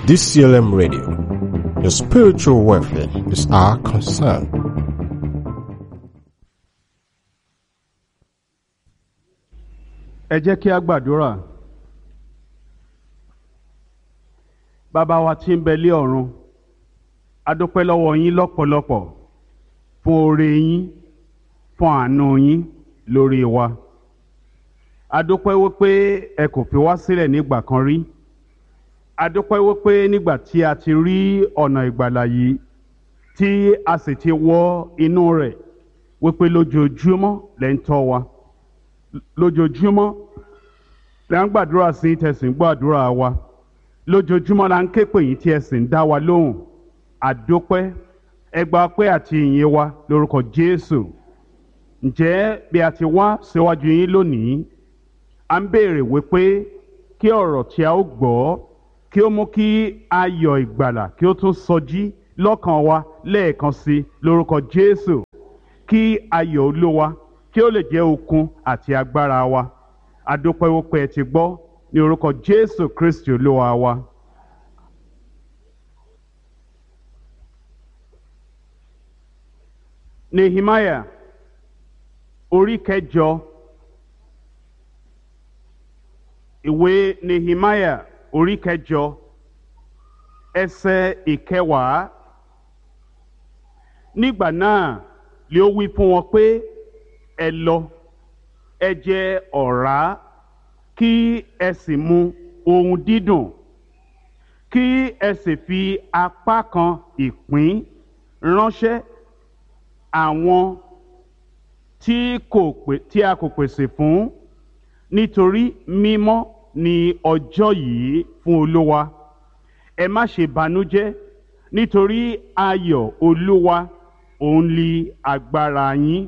DCLM Radio. Your spiritual welfare is our concern. ẹ jẹ́ kí a gbàdúrà bàbá wa tí ń bẹ lé ọ̀run a dúpẹ́ lọ́wọ́ yín lọ́pọ̀lọpọ̀ fún oore yín fún àánú yín lórí wa a dúpẹ́ wípé ẹ kò fi wá sílẹ̀ nígbà kan rí a dúpẹ́ wípé nígbà tí a ti rí ọ̀nà ìgbàlà yìí tí a sì ti wọ inú rẹ̀ wípé lójoojúmọ́ lẹ́ ń tọ́ wa lójoojúmọ́ la ń gbàdúrà sí tẹ̀sìn gbàdúrà wa lójoojúmọ́ la ń ké pè yín tí ẹ sì ń dá wa lóhùn àdópẹ́ ẹgbà pé àti ìyìn wa lórúkọ Jésù ǹjẹ́ bí a ti wá síwájú yín lónìí à ń béèrè wípé kí ọ̀rọ̀ tí a ó gbọ́ kí ó mú kí ayọ̀ ìgbàlà kí ó tún sọjí lọ́kàn wa lẹ́ẹ̀kan sí lórúkọ Jésù kí ayọ̀ Olúwa kí ó lè jẹ́ okun àti agbára wa adúpẹ́ wípé ẹ ti gbọ́ ní orúkọ Jésù Kristi Olúwa wa. Nehemiah orí kẹjọ ìwé Nehemiah orí kẹjọ ẹsẹ̀ ìkẹwàá nígbà náà lé ó wí fún wọn pé ẹ lọ ẹ jẹ ọ̀rá kí ẹ sì mu ohun dídùn kí ẹ sì fi apá kan ìpín ránṣẹ́ àwọn tí kò pè tí a kò pèsè fún nítorí mímọ́ ni ọjọ́ yìí fún Olúwa ẹ má ṣe banújẹ́ nítorí ayọ̀ Olúwa òun li agbára yín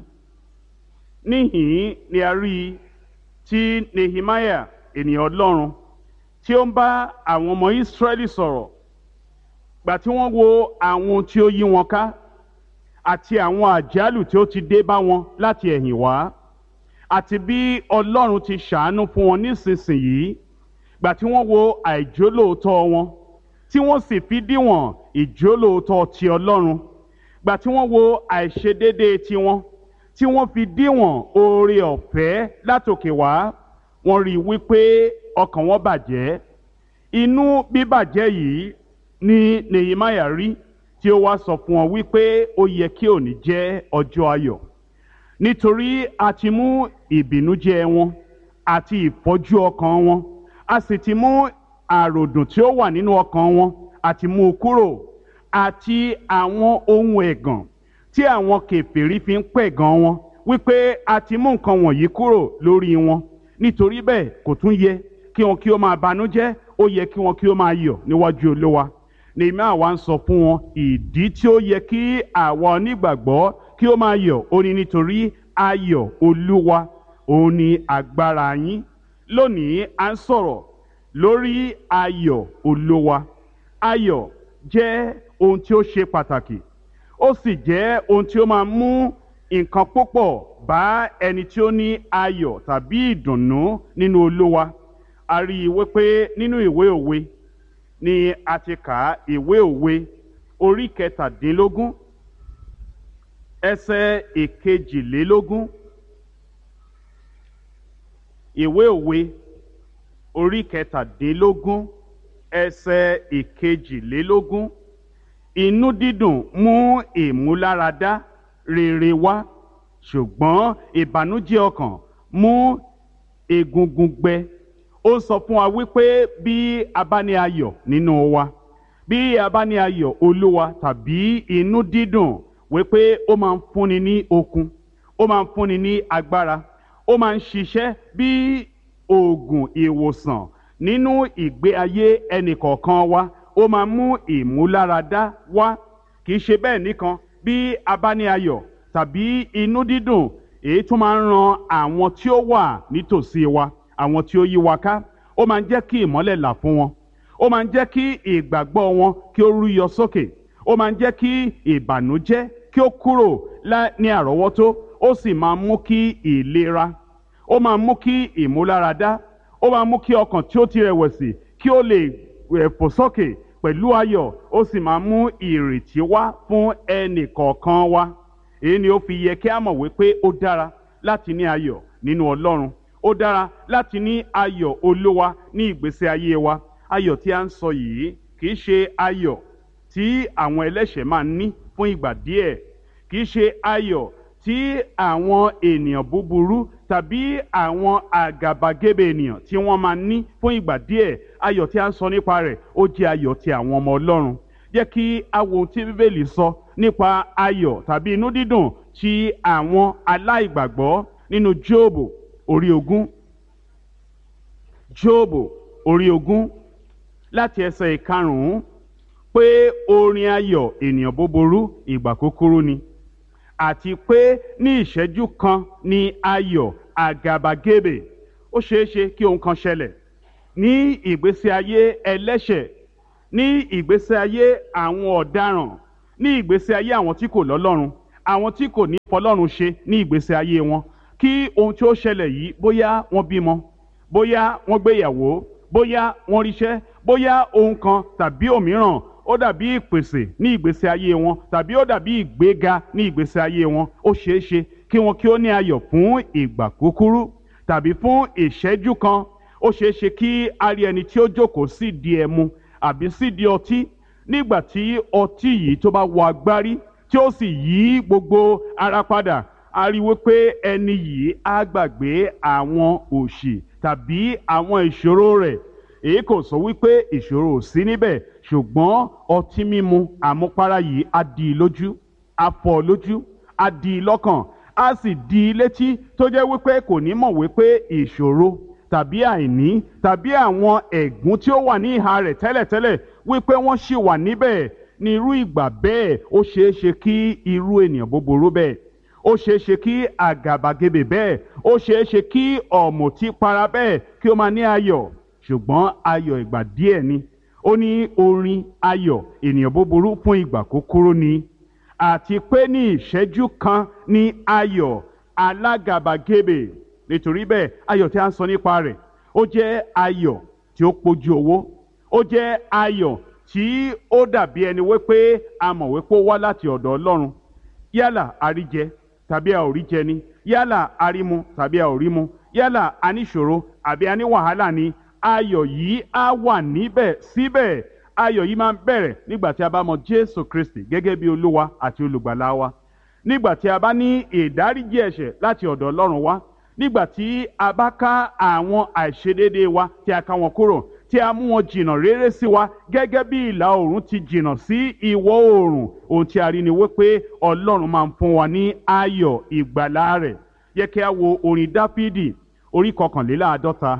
níhìn ni a rí i tí Nehemiah ènìyàn Ọlọ́run tí ó ń bá àwọn ọmọ Ísírẹ́lì sọ̀rọ̀ gbà tí wọ́n wo àwọn tí ó yí wọn ká àti àwọn àjálù tí ó ti dé bá wọn láti ẹ̀yìn wá àti bí Ọlọ́run ti ṣàánú fún wọn nísinsìnyí gbà tí wọ́n wo àìjólóòótọ́ wọn tí wọ́n sì fi díwọ̀n ìjólóòótọ́ ti Ọlọ́run gbà tí wọ́n wo àìṣedéédéé tiwọn tí wọ́n fi díwọ̀n oore ọ̀fẹ́ látòkè wá wọ́n rí i wípé ọkàn wọn bàjẹ́ inú bíbàjẹ́ yìí ni Nehemiah rí tí ó wá sọ fún wọn wípé ó yẹ kí òní jẹ́ ọjọ́ ayọ̀ nítorí a ti mú ìbìnújẹ́ wọn àti ìfọ́jú ọkàn wọn a sì ti mú àròdùn tí ó wà nínú ọkàn wọn àti mú u kúrò àti àwọn ohun ẹ̀gàn tí àwọn kèfèrí fi ń pẹ̀gàn wọn wípé a ti mú nǹkan wọ̀nyí kúrò lórí wọn nítorí bẹ́ẹ̀ kò tún yẹ kí wọn kí ó máa banújẹ́ ó yẹ kí wọn kí ó máa yọ̀ níwájú Olúwa Nehemiah àwa ń sọ fún wọn ìdí tí ó yẹ kí àwa onígbàgbọ́ kí ó máa yọ̀ ó ní nítorí ayọ̀ Olúwa òun ni agbára yín lónìí à ń sọ̀rọ̀ lórí ayọ̀ Olúwa ayọ̀ jẹ́ ohun tí ó ṣe pàtàkì ó sì jẹ́ ohun tí ó máa mú nǹkan púpọ̀ bá ẹni tí ó ní ayọ̀ tàbí ìdùnnú nínú Olúwa a rí i wípé nínú ìwé òwe ni a ti kà á ìwé òwe orí kẹtàdínlógún ẹsẹ̀ ìkejìlélógún ìwé òwe orí kẹtàdínlógún ẹsẹ̀ ìkejìlélógún inú dídùn mú ìmúláradá rere wá ṣùgbọ́n ìbànújẹ́ ọkàn mú egungun gbẹ ó sọ fún wa wípé bí a bá ní ayọ̀ nínú wa bí a bá ní ayọ̀ olúwa tàbí inú dídùn wípé ó máa ń fúnni ní okun ó máa ń fúnni ní agbára ó máa ń ṣiṣẹ́ bí oògùn ìwòsàn nínú ìgbé ayé ẹnìkọ̀ọ̀kan wa ó máa mú ìmúláradá wá kì í ṣe bẹ́ẹ̀ nìkan bí a bá ní ayọ̀ tàbí inú dídùn èyí tó máa ń ran àwọn tí ó wà nítòsí wa àwọn tí ó yí wa ká ó máa ń jẹ́ kí ìmọ́lẹ̀ là fún wọn ó máa ń jẹ́ kí ìgbàgbọ́ wọn kí ó rúyọ sókè ó máa ń jẹ́ kí ìbànújẹ́ kí ó kúrò ní àrọ́wọ́tó ó sì máa mú kí ìlera ó máa mú kí ìmúláradá ó máa mú kí ọkàn tí ó ti rẹ̀wẹ̀sì kí ó lè fò sókè pẹ̀lú ayọ̀ ó sì máa mú ìrètí wá fún ẹnì kọ̀ọ̀kan wa èyí ni ó fi yẹ kí a mọ̀ wípé ó dára láti ní ayọ̀ nínú ọlọ́run ó dára láti ní ayọ̀ olówa ní ìgbésí ayé wa ayọ̀ tí a ń sọ yìí kì í ṣe ayọ̀ tí àwọn ẹlẹ́ṣẹ̀ máa ń ní fún ìgbà díẹ̀ kì í ṣe ayọ̀ tí àwọn ènìyàn búburú tàbí àwọn àgàbàgebè ènìyàn tí wọ́n máa ní fún ìgbà díẹ̀ ayọ̀ tí a ń sọ nípa rẹ̀ ó jẹ́ ayọ̀ ti àwọn ọmọ ọlọ́run jẹ́ kí a wo ohun tí bíbélì sọ nípa ayọ̀ tàbí inú dídùn ti àwọn aláìgbàgbọ́ nínú jóòbù orí ogún jóòbù orí ogún láti ẹsẹ̀ ìkarùn-ún pé orin ayọ̀ ènìyàn búburú ìgbà kúkúrú ni àti pé ní ìṣẹ́jú kan ni ayọ̀ àgàbàgebè ó ṣeé ṣe kí ohun kan ṣẹlẹ̀ ní ìgbésí ayé ẹlẹ́ṣẹ̀ ní ìgbésí ayé àwọn ọ̀daràn ní ìgbésí ayé àwọn tí kò lọ́lọ́run àwọn tí kò ní fọlọ́run ṣe ní ìgbésí ayé wọn kí ohun tí ó ṣẹlẹ̀ yìí bóyá wọ́n bímọ bóyá wọ́n gbéyàwó bóyá wọ́n ríṣẹ́ bóyá ohun kan tàbí òmíràn ó dàbí ìpèsè ní ìgbésí ayé wọn tàbí ó dàbí ìgbéga ní ìgbésí ayé wọn ó ṣeé ṣe kí wọn kí ó ní ayọ̀ fún ìgbà kúkúrú tàbí fún ìṣẹ́jú kan ó ṣeé ṣe kí a rí ẹni tí ó jókòó sí di ẹmu àbí sí di ọtí nígbà tí ọtí yìí tó bá wọ agbárí tí ó sì yí gbogbo ara padà a rí wípé ẹni yìí á gbàgbé àwọn òṣì tàbí àwọn ìṣòro rẹ̀ èyí kò sọ wípé ìṣòro ò sí níbẹ̀ ṣùgbọ́n ọtí mímu àmupara yìí á di i lójú á fọ́ lójú á di i lọ́kàn á sì di i létí tó jẹ́ wípé kò ní mọ̀ wípé ìṣòro tàbí àìní tàbí àwọn ẹ̀gún tí ó wà ní ìhà rẹ̀ tẹ́lẹ̀tẹ́lẹ̀ wípé wọ́n ṣì wà níbẹ̀ ní irú ìgbà bẹ́ẹ̀ ó ṣeé ṣe kí irú ènìyàn búburú bẹ́ẹ̀ ó ṣeé ṣe kí àgàbàgebè bẹ́ẹ̀ ó ṣeé ṣe kí ọ̀mùtípara bẹ́ẹ̀ kí ó máa ní ayọ̀ ṣùgbọ́n ayọ̀ ìgbà díẹ̀ ni ó ní orin ayọ̀ ènìyàn búburú fún ìgbà kúkúrú ni àti pé ní ìṣẹ́jú kan ní ayọ̀ alágàbàgebè nítorí bẹ́ẹ̀ ayọ̀ tí a ń sọ nípa rẹ̀ ó jẹ́ ayọ̀ tí ó pójú owó ó jẹ́ ayọ̀ tí ó dàbí ẹni wípé a mọ̀ wípé ó wá láti ọ̀dọ̀ Ọlọ́run yálà àríjẹ tàbí a ò rí jẹ ni yálà àrímu tàbí a ò rí mu yálà a ní ìṣòro àbí a ní wàhálà ni ayọ̀ yìí á wà níbẹ̀ síbẹ̀ ayọ̀ yìí máa ń bẹ̀rẹ̀ nígbà tí a bá mọ Jésù Kristi gẹ́gẹ́ bí Olúwa àti olùgbàlà wa nígbà tí a bá ní ìdáríjì ẹ̀ṣẹ̀ láti ọ̀dọ̀ Ọlọ́run wá nígbà tí a bá ká àwọn àìṣedéédéé wa tí a ká wọn kúrò tí a mú wọn jìnnà réré sí wa gẹ́gẹ́ bí ìlà oòrùn ti jìnnà sí ìwọ̀ oòrùn ohun tí a rí ni wípé Ọlọ́run máa ń fún wa ní ayọ̀ ìgbàlà rẹ̀ yẹ kí a wo orin Dáfídì orí kọkànléláàádọ́ta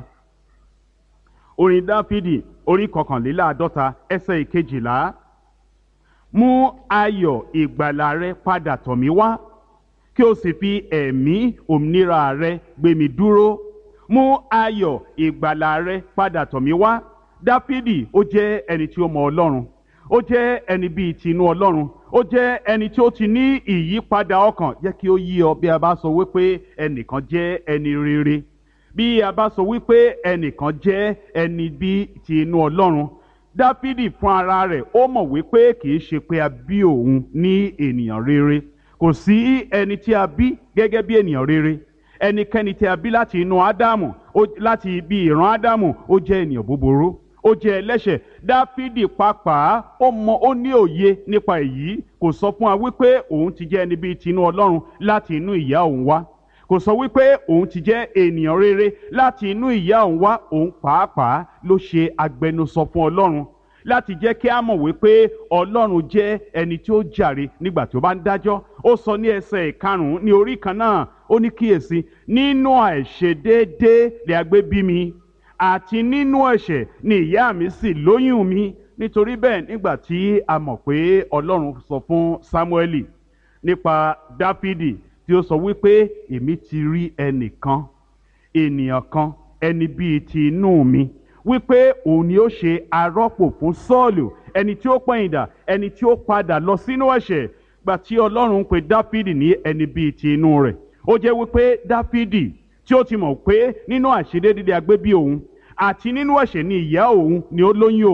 orin Dáfídì orí kọkànléláàádọ́ta ẹsẹ̀ ìkejìlá mú ayọ̀ ìgbàlà rẹ padà tọ̀ mí wá kí o sì fi ẹ̀mí òmìnira rẹ gbé mi dúró mú ayọ̀ ìgbàlà rẹ padà tọ̀ mí wá dáfídì ó jẹ́ ẹni tí ó mọ ọlọ́run ó jẹ́ ẹni bíi ti inú ọlọ́run ó jẹ́ ẹni tí ó ti ní ìyípadà ọkàn jẹ́ kí ó yí ọ bí a bá sọ wípé ẹnìkan jẹ́ ẹni rere bí a bá sọ wípé ẹnìkan jẹ́ ẹni bíi ti inú ọlọ́run dáfídì fún ara rẹ̀ ó mọ̀ wípé kì í ṣe pé a bí òun ní ènìyàn rere kò sí ẹni tí a bí gẹ́gẹ́ bí ènìyàn rere ẹnikẹ́ni tí a bí láti inú ádámù láti ibi ìran ádámù ó jẹ́ ènìyàn búburú ó jẹ́ ẹlẹ́ṣẹ̀ dáfídì pàápàá ó mọ ó ní òye nípa èyí kò sọ fún wa wípé òun ti jẹ́ ẹni bíi tinú ọlọ́run láti inú ìyá òun wá kò sọ wípé òun ti jẹ́ ènìyàn rere láti inú ìyá òun wá òun pàápàá ló ṣe agbẹnusọ fún ọlọ́run láti jẹ́ kí a mọ̀ wípé ọlọ́run jẹ́ ẹni tí ó jàre nígbà tí ó bá ń dájọ́ ó sọ ní ẹsẹ̀ ìkarùn-ún ní orí kan náà ó ní kíyèsí nínú àìṣedéédé lè agbé bí mi àti nínú ẹ̀ṣẹ̀ ni ìyá mi sì lóyún mi nítorí bẹ́ẹ̀ nígbà tí a mọ̀ pé ọlọ́run sọ fún Sámúẹ́lì nípa Dáfídì tí ó sọ wípé èmi ti rí ẹnìkan ènìyàn kan ẹni bíi ti inú mi wípé òun ni ó ṣe arọ́pò fún Sọ́ọ̀lù ẹni tí ó pẹ̀yìndà ẹni tí ó padà lọ sínú ẹ̀ṣẹ̀ gbà tí Ọlọ́run ń pe Dáfídì ní ẹni bíi ti inú rẹ̀ ó jẹ́ wípé Dáfídì tí ó ti mọ̀ pé nínú àṣedédé agbé bí òun àti nínú ẹ̀ṣẹ̀ ni ìyá òun ni ó lóyún òun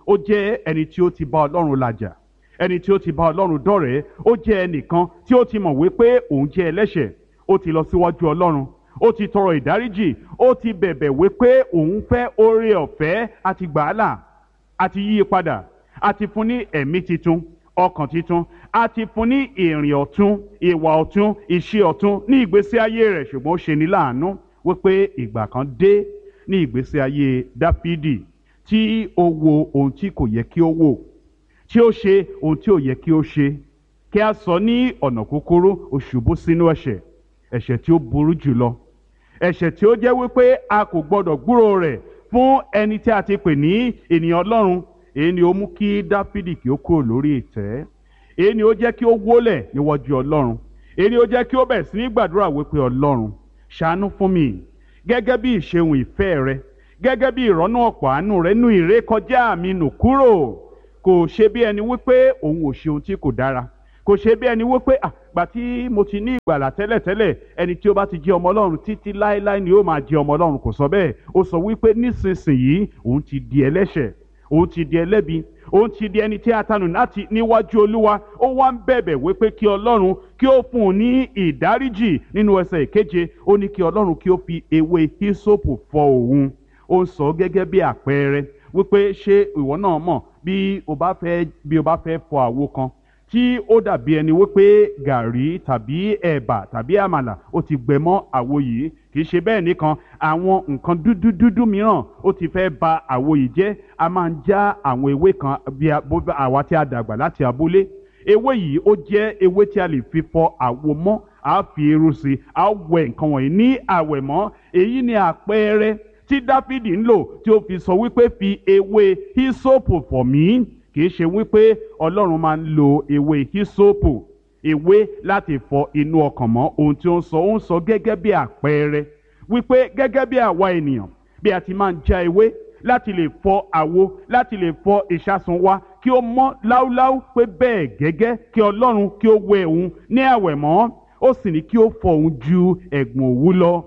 ó jẹ́ ẹni tí ó ti bá ọlọ́run làjà ẹni tí ó ti bá ọlọ́run dọ̀rẹ́ ó jẹ́ ẹnìkan tí ó ti mọ̀ wípé òun jẹ́ ẹlẹ́ṣẹ̀ ó ti lọ síwájú ọlọ́run ó ti tọrọ ìdáríjì ó ti bẹ̀bẹ̀ wípé òun fẹ́ oore ọ̀fẹ́ àti gbàálà àti yí i padà àti fún ní ẹ̀mí titun ọkàn titun àti fún ní ìrìn ọ̀tun ìwà ọ̀tun ìṣe ọ̀tun ní ìgbésí ayé rẹ̀ ṣùgbọ́n ó ṣe ní láàánú wípé ìgbà kan dé ní ìgbésí ayé dáfídì tí ó wo ohun tí kò yẹ kí ó wò tí ó ṣe ohun tí ò yẹ kí ó ṣe kí a sọ ní ọ̀nà kúkúrú ó ṣubú sínú ẹ̀ṣẹ̀ ẹ̀ṣẹ̀ tí ó burú jùlọ ẹ̀ṣẹ̀ tí ó jẹ́ wípé a kò gbọdọ̀ gbúrò rẹ̀ fún ẹni tí a ti pè ní ènìyàn ọlọ́run èyí ni ó mú kí dáfídì kí ó kúrò lórí ìtẹ́ èyí ni ó jẹ́ kí ó wólẹ̀ níwájú ọlọ́run èyí ni ó jẹ́ kí ó bẹ̀rẹ̀ sí ní gbàdúrà wípé ọlọ́run ṣàánú fún mi gẹ́gẹ́ bí ìṣeun ìfẹ́ rẹ gẹ́gẹ́ bí ìrọ́nú ọ̀pọ̀ àánú rẹ nú ìrékọjá mi nù kúrò kò ṣe bí ẹni wípé òun ò ṣe ohun tí kò dára kò ṣe bí ẹni wípé àgbà tí mo ti ní ìgbàlà tẹ́lẹ̀tẹ́lẹ̀ ẹni tí ó bá ti jẹ́ ọmọ ọlọ́run títí láéláé ni ó máa jẹ́ ọmọ ọlọ́run kò sọ bẹ́ẹ̀ ó sọ wípé nísinsìnyí òun ti di ẹlẹ́ṣẹ̀ òun ti di ẹlẹ́bi òun ti di ẹni tí a tanù láti níwájú olúwa ó wá ń bẹ̀bẹ̀ wípé kí ọlọ́run kí ó fún un ní ìdáríjì nínú ẹsẹ̀ ìkeje ó ní kí ọlọ́run kí ó fi ewé hísópù fọ òun ó ń sọ gẹ́gẹ́ bí àpẹẹrẹ wípé ṣé ìwọ náà mọ̀ bí o bá fẹ́ bí o bá fẹ́ fọ àwo kan tí ó dàbí ẹni wípé gàrí tàbí ẹ̀bà tàbí àmàlà ó ti gbẹ mọ́ àwo yìí kì í ṣe bẹ́ẹ̀ nìkan àwọn nǹkan dúdú dúdú mìíràn ó ti fẹ́ ba àwo yìí jẹ́ a máa ń já àwọn ewé kan bí àwa tí a dàgbà láti abúlé ewé yìí ó jẹ́ ewé tí a lè fi fọ àwo mọ́ a fi irú sí i a wẹ nǹkan wọ̀nyí ní àwẹ̀mọ́ èyí ni àpẹẹrẹ tí dáfídì ń lò tí ó fi sọ wípé fi ewé hísópù fọ̀ mí kì í ṣe wípé ọlọ́run máa ń lo ewé hísópù ewé láti fọ inú ọkàn mọ́ ohun tí ó ń sọ ó ń sọ gẹ́gẹ́ bí àpẹẹrẹ wípé gẹ́gẹ́ bí àwa ènìyàn bí a ti máa ń já ewé láti lè fọ àwo láti lè fọ ìṣàsùn wa kí ó mọ́ láúláú pé bẹ́ẹ̀ gẹ́gẹ́ kí ọlọ́run kí ó wẹ òun ní àwẹ̀mọ́ ó sì ní kí ó fọ òun ju ẹ̀gbọ̀n òwú lọ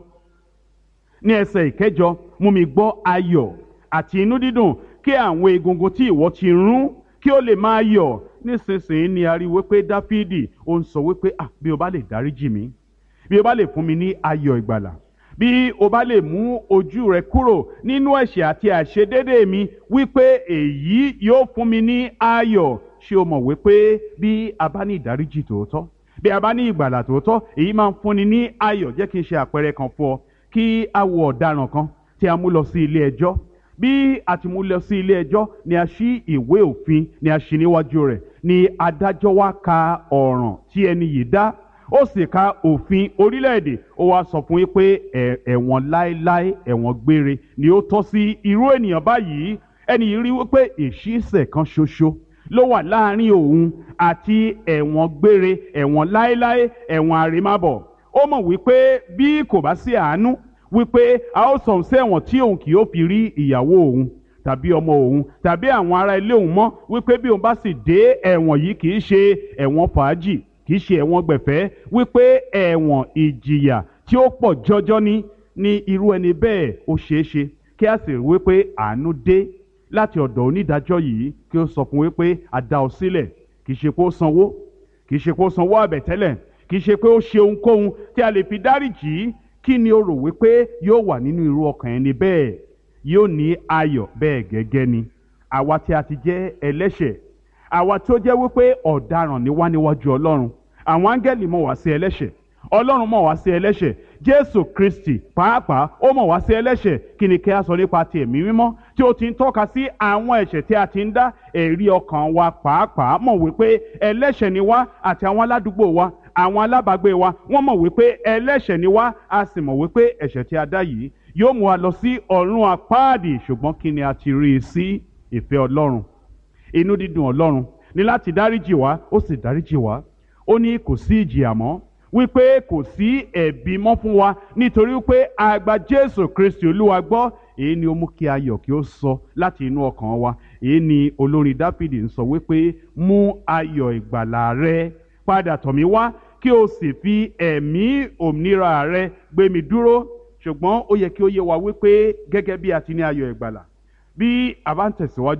ní ẹsẹ̀ ìkẹjọ mú mi gbọ́ ayọ̀ àti inú dídùn kí àwọn egungun tí ìwọ ti rún kí ó lè máa yọ̀ nísinsìnyí ni a rí wípé dáfídì ó ń sọ wípé ah bí o bá lè dáríjì mí bí o bá lè fún mi ní ayọ̀ ìgbàlà bí o bá lè mú ojú rẹ kúrò nínú ẹ̀ṣẹ̀ àti àìṣedédé mi wípé èyí yóò fún mi ní ayọ̀ ṣé o mọ̀ wípé bí a bá ní ìdáríjì tòótọ́ bí a bá ní ìgbàlà tòótọ́ èyí máa ń fúnni ní ayọ̀ jẹ́ kí n ṣe àpẹẹrẹ kan fún ọ kí a wo ọ̀daràn kan tí a mú lọ sí ilé ẹjọ́ bí a ti mú lọ sí ilé ẹjọ́ ni a ṣí ìwé òfin ni a ṣí níwájú rẹ̀ ni adájọ́ wá ka ọ̀ràn tí ẹni yìí dá ó sì ka òfin orílẹ̀-èdè ó wá sọ fún yín pé ẹ̀wọ̀n láéláé ẹ̀wọ̀n gbére ni ó tọ́ sí irú ènìyàn báyìí ẹni yìí rí wípé ìṣísẹ̀ kan ṣoṣo ló wà láàrin òun àti ẹ̀wọ̀n gbére ẹ̀wọ̀n láéláé ẹ̀wọ̀n àrèmábọ̀ ó mọ̀ wípé bí kò bá sí àánú wípé a ó sọ̀n sí ẹ̀wọ̀n tí òun kì yóò fi rí ìyàwó òun tàbí ọmọ òun tàbí àwọn ará ilé òun mọ́ wípé bí òun bá sì dé ẹ̀wọ̀n yìí kì í ṣe ẹ̀wọ̀n fàájì kì í ṣe ẹ̀wọ̀n gbẹ̀fẹ́ wípé ẹ̀wọ̀n ìjìyà tí ó pọ̀ jọjọ ní ní irú ẹni bẹ́ẹ̀ ó ṣeé ṣe kí a sì rí wípé àánú dé láti ọ̀dọ̀ onídàájọ́ yìí kí ó sọ fún wípé a dá ọ sílẹ̀ kì í ṣe pé ó sanwó kì í ṣe pé ó sanwó àbẹ̀tẹ́lẹ̀ kì í ṣe pé ó ṣe ohunkóhun tí a lè fi dáríjì kí ni o rò wípé yóò wà nínú irú ọkàn ẹni bẹ́ẹ̀ yóò ní ayọ̀ bẹ́ẹ̀ gẹ́gẹ́ ni àwa tí a ti jẹ́ ẹlẹ́ṣẹ̀ àwa tí ó jẹ́ wípé ọ̀daràn ni wá níwájú ọlọ́run àwọn áńgẹ́lì mọ̀ wá sí ẹlẹ́ṣẹ̀ ọlọ́run mọ̀ wá sí ẹlẹ́ṣẹ̀ jésù kristi pàápàá ó mọ̀ wá sí ẹlẹ́ṣẹ̀ kí ni kí a sọ nípa ti ẹ̀mí mímọ́ tí ó ti ń tọ́ka sí àwọn ẹ̀ṣẹ̀ tí a ti ń dá ẹ̀rí ọkàn wa pàápàá mọ̀ wípé ẹlẹ́ṣẹ̀ ni wá àti àwọn aládùúgbò wa àwọn alábàágbé wa wọ́n mọ̀ wípé ẹlẹ́ṣẹ̀ ni wá a sì mọ̀ wípé ẹ̀ṣẹ̀ tí a dá yìí yóò mú wa lọ sí ọ̀run àpáàdì ṣùgbọ́n kí ni a ti rí i sí ìfẹ́ ọlọ́run inú dídùn ọlọ́run ní láti dáríjì wá ó sì dáríjì wá ó ní kò sí ìjìyà mọ́ wípé kò sí ẹ̀bi mọ́ fún wa nítorí wípé a gba jésù kristi olúwa gbọ́ èyí ni ó mú kí ayọ̀ kí ó sọ láti inú ọkàn wa èyí ni olórin dáfídì ń sọ wípé mú ayọ̀ ìgbàlà rẹ padà tọ̀ mí wá kí o sì fi ẹ̀mí òmìnira rẹ gbé mi dúró ṣùgbọ́n ó yẹ kí ó yé wa wípé gẹ́gẹ́ bí a ti ní ayọ̀ ìgbàlà bí a bá ń tẹ̀síwájú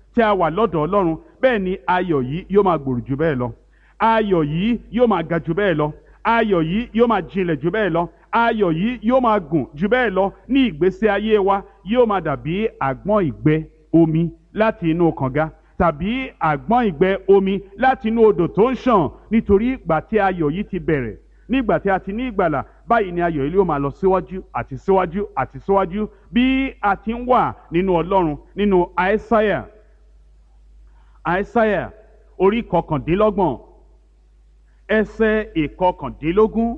tí a wà lọ́dọ̀ ọlọ́run bẹ́ẹ̀ ni ayọ̀ yìí yóò máa gbòòrò jù bẹ́ẹ̀ lọ ayọ̀ yìí yóò máa ga jù bẹ́ẹ̀ lọ ayọ̀ yìí yóò máa jinlẹ̀ jù bẹ́ẹ̀ lọ ayọ̀ yìí yóò máa gùn jù bẹ́ẹ̀ lọ ní ìgbésí ayé wa yóò máa dàbí àgbọn ìgbẹ́ omi láti inú kànga tàbí àgbọn ìgbẹ́ omi láti inú odò tó ń ṣàn nítorí ìgbà tí ayọ̀ yìí ti bẹ̀rẹ̀ nígbà tí a ti ní ìgbàlà báyìí ni ayọ̀ yìí yóò máa lọ síwájú àti síwájú àti síwájú bí a ti ń wà nínú ọlọ́run nínú àìsáyà àìsáyà orí kọkàndínlọ́gbọ̀n ẹsẹ̀ ìkọkàndínlógún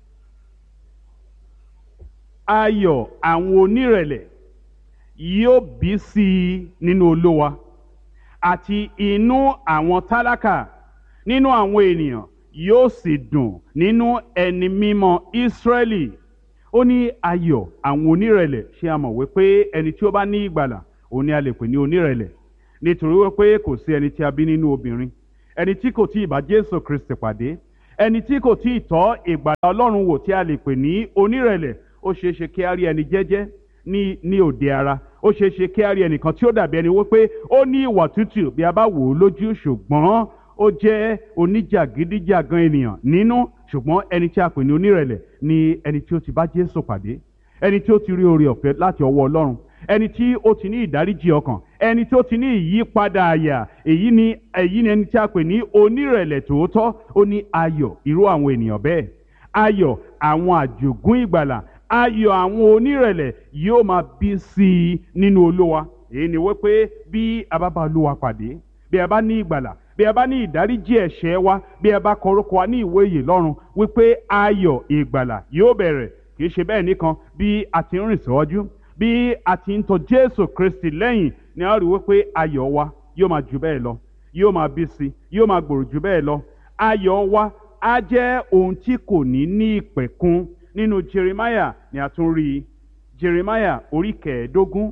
ayọ̀ àwọn onírẹ̀lẹ̀ yóò bí sí i nínú olówa àti inú àwọn tálákà nínú àwọn ènìyàn yóò sì dùn nínú ẹni mímọ́ Ísírẹ́lì ó ní ayọ̀ àwọn onírẹ̀lẹ̀ ṣé a mọ̀ wípé ẹni tí ó bá ní ìgbàlà òun ni a lè pè ní onírẹ̀lẹ̀ nítorí wípé kò sí ẹni tí a bí nínú obìnrin ẹni tí kò tí ì bá Jésù Kristi pàdé ẹni tí kò tí ì tọ́ ìgbàlà Ọlọ́run wò tí a lè pè ní onírẹ̀lẹ̀ ó ṣeé ṣe kí a rí ẹni jẹ́jẹ́ ní ní òde ara ó ṣeé ṣe kí a rí ẹnìkan tí ó dàbí ẹni wípé ó ní ìwà tútù bí a bá wò ó lójú ṣùgbọ́n ó jẹ́ oníjàgídíjàgan ènìyàn nínú ṣùgbọ́n ẹni tí a pè ní onírẹ̀lẹ̀ ni ẹni tí ó ti bá Jésù pàdé ẹni tí ó ti rí oore ọ̀fẹ́ láti ọwọ́ Ọlọ́run ẹni tí ó ti ní ìdáríjì ọkàn ẹni tí ó ti ní ìyípadà àyà èyí ni èyí ni ẹni tí a pè ní onírẹ̀lẹ̀ tòótọ́ ó ní ayọ̀ irú àwọn ènìyàn bẹ́ẹ̀ ayọ̀ àwọn àjògún ìgbàlà ayọ̀ àwọn onírẹ̀lẹ̀ yóò máa bí sí i nínú Olúwa èyí ni wípé bí a bá bá Olúwa pàdé bí a bá ní ìgbàlà bí a bá ní ìdáríjì ẹ̀ṣẹ̀ wa bí a bá kọrúkọ wa ní ìwé ìyè lọ́run wípé ayọ̀ ìgbàlà yóò bẹ̀rẹ̀ kì í ṣe bẹ́ẹ̀ nìkan bí a ti ń rìn síwájú bí a ti ń tọ̀ Jésù Kristi lẹ́yìn ni a rí wípé ayọ̀ wa yóò máa jù bẹ́ẹ̀ lọ yóò máa bí sí yóò máa gbòòrò jù bẹ́ẹ̀ lọ ayọ̀ wa á jẹ́ ohun tí kò ní ní ìpẹ̀kun nínú Jeremiah ni a tún rí i Jeremiah orí kẹẹ̀ẹ́dógún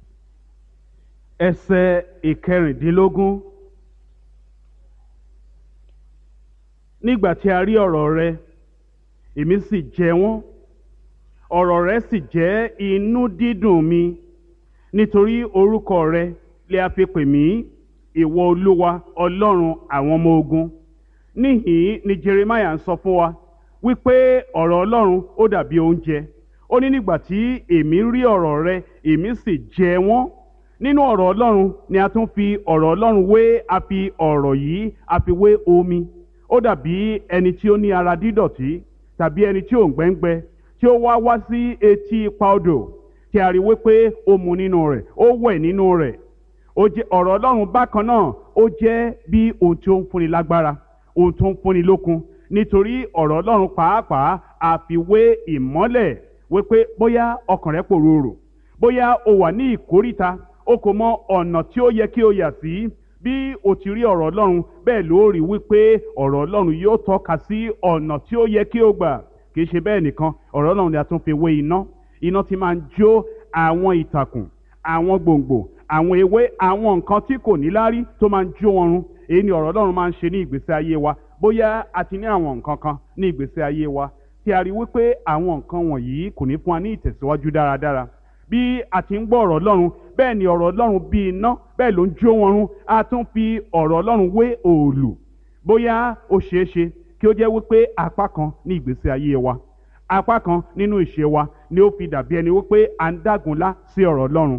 ẹsẹ̀ ìkẹrìndínlógún nígbà tí a rí ọ̀rọ̀ rẹ èmi sì jẹ wọ́n ọ̀rọ̀ rẹ sì jẹ́ inú dídùn mi nítorí orúkọ rẹ lè a fi pè mí ìwọ olúwa ọlọ́run àwọn ọmọ ogun níhìn ni Jeremiah ń sọ fún wa wípé ọ̀rọ̀ ọlọ́run ó dàbí oúnjẹ ó ní nígbà tí èmi rí ọ̀rọ̀ rẹ èmi sì jẹ wọ́n nínú ọ̀rọ̀ ọlọ́run ni a tún fi ọ̀rọ̀ ọlọ́run wé a fi ọ̀rọ̀ yìí a fi wé omi ó dàbí ẹni tí ó ní ara dídọ̀tí tàbí ẹni tí ò ń gbẹ́ngbẹ́ tí ó wá wá sí etí ipa odò tí a rí wípé ó mu nínú rẹ̀ ó wẹ̀ nínú rẹ̀ ó jẹ́ ọ̀rọ̀ ọlọ́run bákan náà ó jẹ́ bí ohun tí ó ń fúnni lágbára ohun tó ń fúnni lókun nítorí ọ̀rọ̀ ọlọ́run pàápàá àfiwé ìmọ́lẹ̀ wípé bóyá ọkàn rẹ pòròrò bóyá o wà ní ìkóríta o kò mọ ọ̀nà tí ó yẹ kí o yà sí bí o ti rí ọ̀rọ̀ ọlọ́run bẹ́ẹ̀ ló rí wípé ọ̀rọ̀ ọlọ́run yóò tọ́ka sí ọ̀nà tí ó yẹ kí o gbà kì í ṣe bẹ́ẹ̀ nìkan ọ̀rọ̀ ọlọ́run ni a tún fi wé iná iná tí máa ń jó àwọn ìtàkùn àwọn gbòǹgbò àwọn ewé àwọn nǹkan tí kò ní lárí tó máa ń jó wọn run èyí ni ọ̀rọ̀ ọlọ́run máa ń ṣe ní ìgbésí ayé wa bóyá a ti ní àwọn nǹkan kan ní ìgbésí ayé wa tí a rí wípé àwọn nǹkan wọ̀nyí kò ní fún wa ní ìtẹ̀síwájú dáradára bí a ti ń gbọ́ ọ̀rọ̀ ọlọ́run bẹ́ẹ̀ ni ọ̀rọ̀ ọlọ́run bí iná bẹ́ẹ̀ ló ń jó wọn run a tún fi ọ̀rọ̀ ọlọ́run wé òòlù bóyá ó ṣeé ṣe kí ó jẹ́ wípé apá kan ní ìgbésí ayé wa apá kan nínú ìṣe wa ni ó fi dàbí ẹni wípé à ń dágunlá sí ọ̀rọ̀ ọlọ́run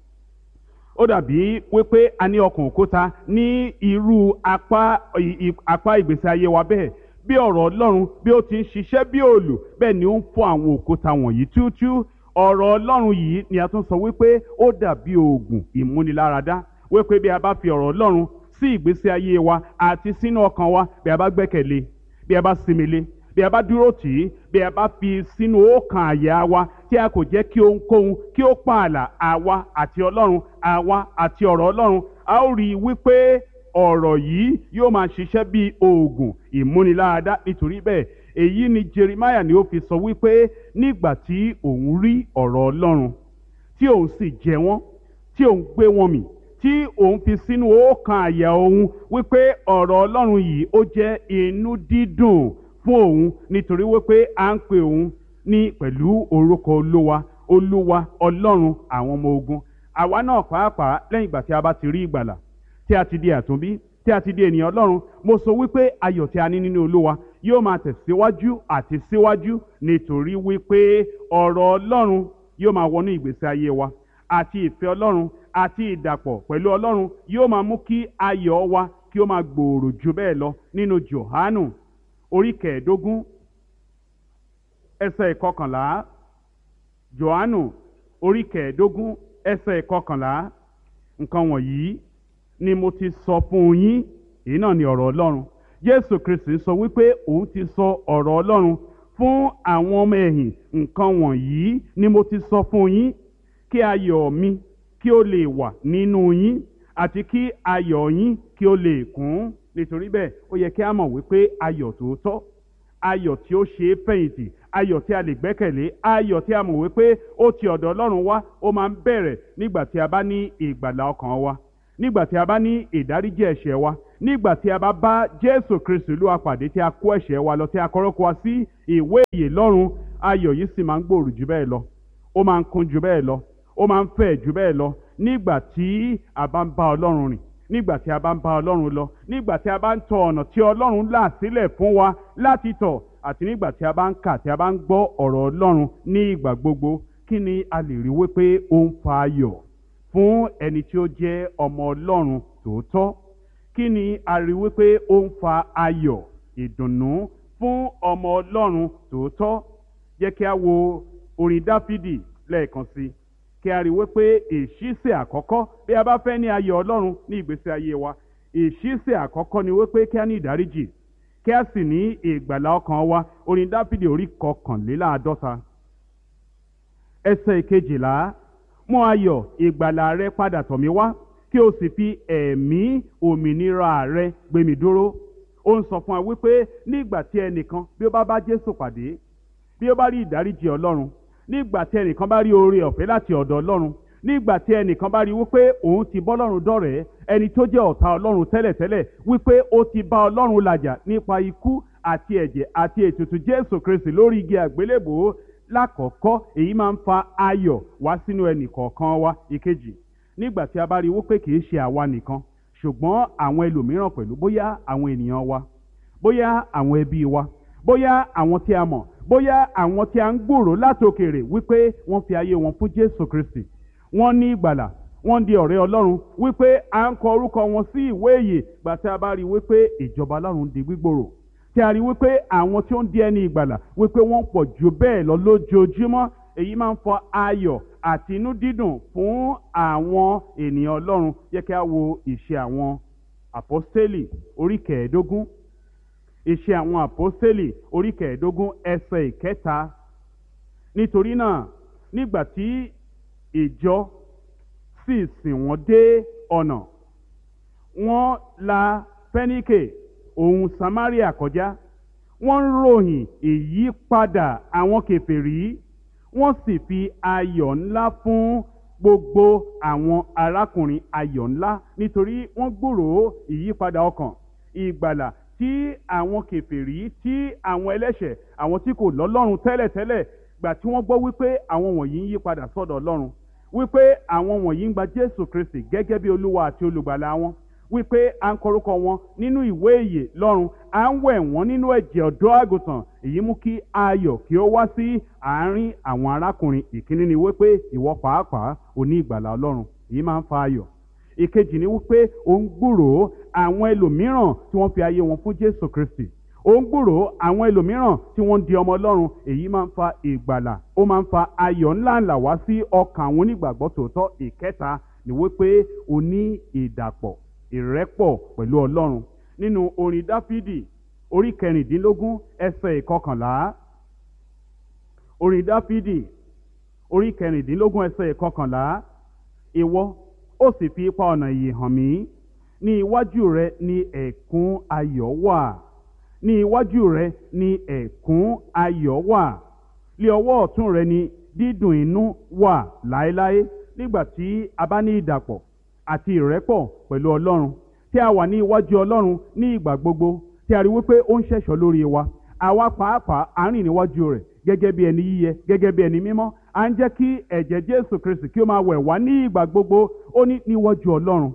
ó dàbí wípé a ní ọkàn òkúta ní irú apá apá ìgbésí ayé wa bẹ́ẹ̀ bí ọ̀rọ̀ ọlọ́run bí ó ti ń ṣiṣẹ́ bí òòlù bẹ́ẹ̀ ni ó ń fọ́ àwọn òkúta wọ̀nyí túútúú ọ̀rọ̀ ọlọ́run yìí ni a tún sọ wípé ó dàbí oògùn ìmúniláradá wípé bí a bá fi ọ̀rọ̀ ọlọ́run sí ìgbésí ayé wa àti sínú ọkàn wa bí a bá gbẹ́kẹ̀lé bí a bá sinmi lé bí a bá dúró tì í bí a bá fi sínú ọkàn àyà wa tí a kò jẹ́ kí ohunkóhun kí ó pààlà àwa àti ọlọ́run àwa àti ọ̀rọ̀ ọlọ́run a ó rí i wípé ọ̀rọ̀ yìí yóò máa ṣiṣẹ́ bí oògùn ìmúniláradá nítorí bẹ́ẹ̀ èyí ni Jeremiah ni ó fi sọ wípé nígbà tí òun rí ọ̀rọ̀ ọlọ́run tí òun sì jẹ wọ́n tí òun gbé wọn mì tí òun fi sínú ọkàn àyà òun wípé ọ̀rọ̀ ọlọ́run yìí ó jẹ́ inú dídùn fún òun nítorí wípé à ń pè òun ní pẹ̀lú orúkọ olúwa olúwa ọlọ́run àwọn ọmọ ogun àwa náà pàápàá lẹ́yìn ìgbà tí a bá ti rí ìgbàlà tí a ti di àtúnbí tí a ti di ènìyàn ọlọ́run mo sọ wípé ayọ̀ tí a ní nínú olúwa yóò máa tẹ̀síwájú àti síwájú nítorí wípé ọ̀rọ̀ ọlọ́run yóò máa wọnú ìgbésí ayé wa àti ìfẹ́ ọlọ́run àti ìdàpọ̀ pẹ̀lú ọlọ́run yóò máa mú kí ayọ̀ wa kí ó máa gbòòrò jù bẹ́ẹ̀ lọ nínú Jòhánù orí kẹẹ̀ẹ́dógún ẹsẹ̀ ìkọkànlá Jòhánù orí kẹẹ̀ẹ́dógún ẹsẹ̀ ìkọkànlá nǹkan wọ̀nyí ni mo ti sọ fún yín èyí náà ni ọ̀rọ̀ ọlọ́run Jésù Kristi sọ wípé òun ti sọ ọ̀rọ̀ ọlọ́run fún àwọn ọmọ ẹ̀yìn nǹkan wọ̀nyí ni mo ti sọ fún yín kí ayọ̀ mi kí ó lè wà nínú yín àti kí ayọ̀ yín kí ó lè kún nítorí bẹ́ẹ̀ ó yẹ kí a mọ̀ wípé ayọ̀ tòótọ́ ayọ̀ tí ó ṣe é fẹ̀yìntì ayọ̀ tí a lè gbẹ́kẹ̀lé ayọ̀ tí a mọ̀ wípé ó ti ọ̀dọ̀ Ọlọ́run wá ó máa ń bẹ̀rẹ̀ nígbà tí a bá ní ìgbàlà ọkàn wa nígbà tí a bá ní ìdáríjì ẹ̀ṣẹ̀ wa nígbà tí a bá bá Jésù Kristu Olúwa pàdé tí a kó ẹ̀ṣẹ̀ wa lọ tí a kọ́rọ́kọ́ wa sí ìwé ìyè lọ́run ayọ̀ yìí sì máa ń gbòòrò jù bẹ́ẹ̀ lọ ó máa ń kún jù bẹ́ẹ̀ lọ ó máa ń fẹ̀ jù bẹ́ẹ̀ lọ nígbà tí a bá ń bá Ọlọ́run rìn nígbà tí a bá ń bá Ọlọ́run lọ nígbà tí a bá ń tọ ọ̀nà tí Ọlọ́run là sílẹ̀ fún wa láti tọ̀ àti nígbà tí a bá ń kà tí a bá ń gbọ́ ọ̀rọ̀ Ọlọ́run ní ìgbà gbogbo kí ni a lè rí wípé ó ń fa ayọ̀ fún ẹni tí ó jẹ́ ọmọ Ọlọ́run tòótọ́ kí ni a rí wípé ó ń fa ayọ̀ ìdùnnú fún ọmọ Ọlọ́run tòótọ́ jẹ́ kí a wo orin Dáfídì lẹ́ẹ̀kan sí i kí a rí wípé ìṣísẹ̀ àkọ́kọ́ bí a bá fẹ́ ní ayọ̀ Ọlọ́run ní ìgbésí ayé wa ìṣísẹ̀ àkọ́kọ́ ni wípé kí a ní ìdáríjì kí a sì ní ìgbàlà ọkàn wa orin Dáfídì orí kọkànléláàádọ́ta ẹsẹ̀ ìkejìlá mú ayọ̀ ìgbàlà rẹ padà tọ̀ mí wá kí o sì fi ẹ̀mí òmìnira rẹ gbé mi dúró ó ń sọ fún wa wípé nígbà tí ẹnìkan bí ó bá bá Jésù pàdé bí ó bá rí ìdáríjì Ọlọ́run nígbà tí ẹnìkan bá rí oore ọ̀fẹ́ láti ọ̀dọ̀ Ọlọ́run nígbà tí ẹnìkan bá rí wípé òun ti bọ́ Ọlọ́run dọ̀rẹ́ ẹni tó jẹ́ ọ̀tá Ọlọ́run tẹ́lẹ̀tẹ́lẹ̀ wípé ó ti bá Ọlọ́run làjà nípa ikú àti ẹ̀jẹ̀ àti ètùtù Jésù Kristi lórí igi àgbélébòó lákọ̀ọ́kọ́ èyí máa ń fa ayọ̀ wá sínú ẹnì kọ̀ọ̀kan wa ìkejì nígbà tí a bá rí wípé kì í ṣe àwa nìkan ṣùgbọ́n àwọn ẹlòmíràn pẹ̀lú bóyá àwọn ènìyàn wa bóyá àwọn ẹbí wa bóyá àwọn tí a mọ̀ bóyá àwọn tí a ń gbòòrò látòkèrè wípé wọ́n fi ayé wọn fún Jésù Kristi wọ́n ní ìgbàlà wọ́n di ọ̀rẹ́ Ọlọ́run wípé à ń kọ orúkọ wọn sí ìwé ìyè gbà tí a bá rí wípé ìjọba Ọlọ́run di gbígbòòrò tí a rí wípé àwọn tí ó ń di ẹni ìgbàlà wípé wọ́n pọ̀ jù bẹ́ẹ̀ lọ lójoojúmọ́ èyí máa ń fọ ayọ̀ àti inú dídùn fún àwọn ènìyàn Ọlọ́run yẹ kí a wo ìṣe àwọn àpọ́stélì orí kẹẹ̀ẹ́dógún ìṣe àwọn àpọ́stélì orí kẹẹ̀ẹ́dógún ẹsẹ̀ ìkẹta nítorí náà nígbà tí ìjọ sì sìn wọ́n dé ọ̀nà wọ́n la fẹ́níkè òun Samaria kọjá wọ́n ń ròyìn ìyípadà àwọn kèfèrí wọ́n sì fi ayọ̀ ńlá fún gbogbo àwọn arákùnrin ayọ̀ ńlá nítorí wọ́n gbòòrò ìyípadà ọkàn ìgbàlà tí àwọn kèfèrí tí àwọn ẹlẹ́ṣẹ̀ àwọn tí kò lọ́lọ́run tẹ́lẹ̀tẹ́lẹ̀ gbà tí wọ́n gbọ́ wípé àwọn wọ̀nyí ń yí padà sọ́dọ̀ Ọlọ́run wípé àwọn wọ̀nyí ń gba Jésù Kristi gẹ́gẹ́ bí Olúwa àti olùgbàlà wọn wípé à ń kọrúkọ wọn nínú ìwé ìyè lọ́run à ń wẹ̀ wọ́n nínú ẹ̀jẹ̀ ọ̀dọ́ àgùntàn èyí mú kí ayọ̀ kí ó wá sí àárín àwọn arákùnrin ìkíní ni wípé ìwọ pàápàá ò ní ìgbàlà Ọlọ́run èyí máa ń fa ayọ̀ ìkejì ni wípé ó ń gbúròó àwọn ẹlòmíràn tí wọ́n fi ayé wọn fún Jésù Kristi ó ń gbúròó àwọn ẹlòmíràn tí wọ́n ń di ọmọ Ọlọ́run èyí máa ń fa ìgbàlà ó máa ń fa ayọ̀ ńláńlá wá sí ọkàn àwọn onígbàgbọ́ tòótọ́ ìkẹta ni wípé o ní ìdàpọ̀ ìrẹ́pọ̀ pẹ̀lú Ọlọ́run nínú orin Dáfídì orí kẹrìndínlógún ẹsẹ̀ ìkọkànlá orin Dáfídì orí kẹrìndínlógún ẹsẹ̀ ìkọkànlá ìwọ ó sì fi ipa ọ̀nà ìyè hàn mí ní iwájú rẹ ni ẹ̀kún ayọ̀ wà ní iwájú rẹ ni ẹ̀kún ayọ̀ wà lé ọwọ́ ọ̀tún rẹ ni dídùn inú wà láéláé nígbà tí a bá ní ìdàpọ̀ àti ìrẹ́pọ̀ pẹ̀lú Ọlọ́run tí a wà ní iwájú Ọlọ́run ní ìgbà gbogbo tí a rí wípé ó ń ṣẹ̀ṣọ́ lórí wa àwa pàápàá à ń rìn níwájú rẹ̀ gẹ́gẹ́ bí ẹni yíyẹ gẹ́gẹ́ bí ẹni mímọ́ à ń jẹ́ kí ẹ̀jẹ̀ Jésù Kristi kí ó máa wẹ̀ wá ní ìgbà gbogbo ó ní níwájú Ọlọ́run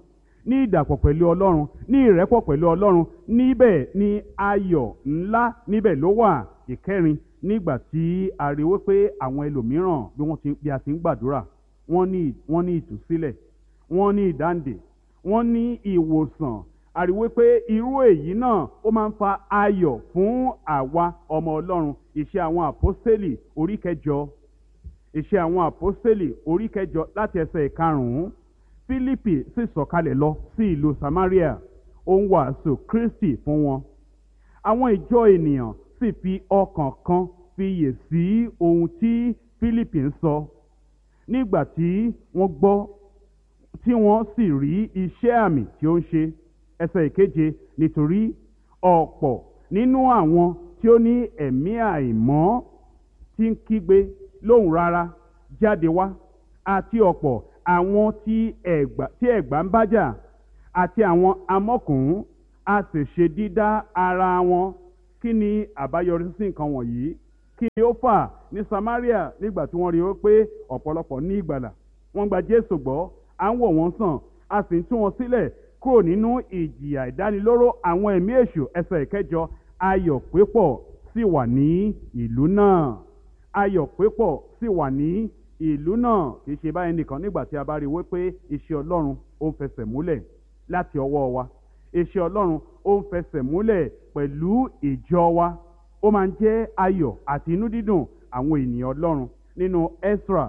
ní ìdàpọ̀ pẹ̀lú ọlọ́run ní ìrẹ́pọ̀ pẹ̀lú ọlọ́run níbẹ̀ ni ayọ̀ ńlá níbẹ̀ ló wà ìkẹrin nígbà tí a rí wípé àwọn ẹlòmíràn bí wọ́n ti bí a ti ń gbàdúrà wọ́n ní wọ́n ní ìtúsílẹ̀ wọ́n ní ìdáǹdè wọ́n ní ìwòsàn a rí wípé irú èyí náà ó máa ń fa ayọ̀ fún àwa ọmọ ọlọ́run iṣẹ́ àwọn àpọ́sítélì orí kẹjọ iṣẹ́ àwọn àpọ́sítélì orí kẹjọ láti ẹsẹ̀ ìkarùn-ún Fílípì sì sọ̀kalẹ̀ lọ sí ìlú Samaria ó ń wàásù Kristi fún wọn àwọn ìjọ ènìyàn sì fi ọkàn kan fiyè sí ohun tí Fílípì ń sọ nígbà tí wọ́n gbọ́ tí wọ́n sì rí iṣẹ́ àmì tí ó ń ṣe ẹsẹ̀ ìkeje nítorí ọ̀pọ̀ nínú àwọn tí ó ní ẹ̀mí àìmọ́ tí ń kígbe lóhùn rárá jáde wá àti ọ̀pọ̀ àwọn tí ẹ̀gbà tí ẹ̀gbà ń bájà àti àwọn amọ́kùnrin a sì ṣe dídá ara wọn kí ni àbáyọrí sí nǹkan wọ̀nyí kí ni ó fà ní Samaria nígbà tí wọ́n rí i pé ọ̀pọ̀lọpọ̀ ní ìgbàlà wọ́n gba Jésù gbọ́ à ń wò wọ́n sàn a sì ń tú wọn sílẹ̀ kúrò nínú ìjìyà ìdánilóró àwọn ẹ̀mí èṣù ẹsẹ̀ ìkẹjọ ayọ̀ pípọ̀ sì wà ní ìlú náà ayọ̀ pípọ̀ sì wà ní ìlú náà kì í ṣe báyìí nìkan nígbà tí a bá rí i wípé iṣẹ́ Ọlọ́run ó ń fẹsẹ̀ múlẹ̀ láti ọwọ́ wa iṣẹ́ Ọlọ́run ó ń fẹsẹ̀ múlẹ̀ pẹ̀lú ìjọ wa ó máa ń jẹ́ ayọ̀ àti inú dídùn àwọn ènìyàn Ọlọ́run nínú Ezra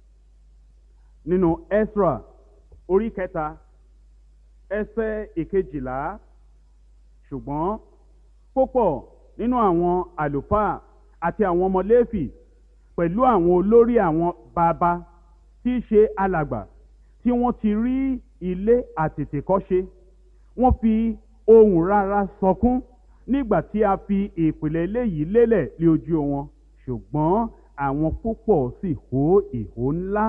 nínú Ezra orí kẹta ẹsẹ̀ ìkejìlá ṣùgbọ́n púpọ̀ nínú àwọn àlùfáà àti àwọn ọmọ Léfì pẹ̀lú àwọn olórí àwọn bàbá tí í ṣe alàgbà tí wọ́n ti rí ilé àtètèkọ́ṣe wọ́n fi ohùn rárá sọkún nígbà tí a fi ìpìlẹ̀ eléyìí lélẹ̀ lé ojú wọn ṣùgbọ́n àwọn púpọ̀ sì hó ìhó ńlá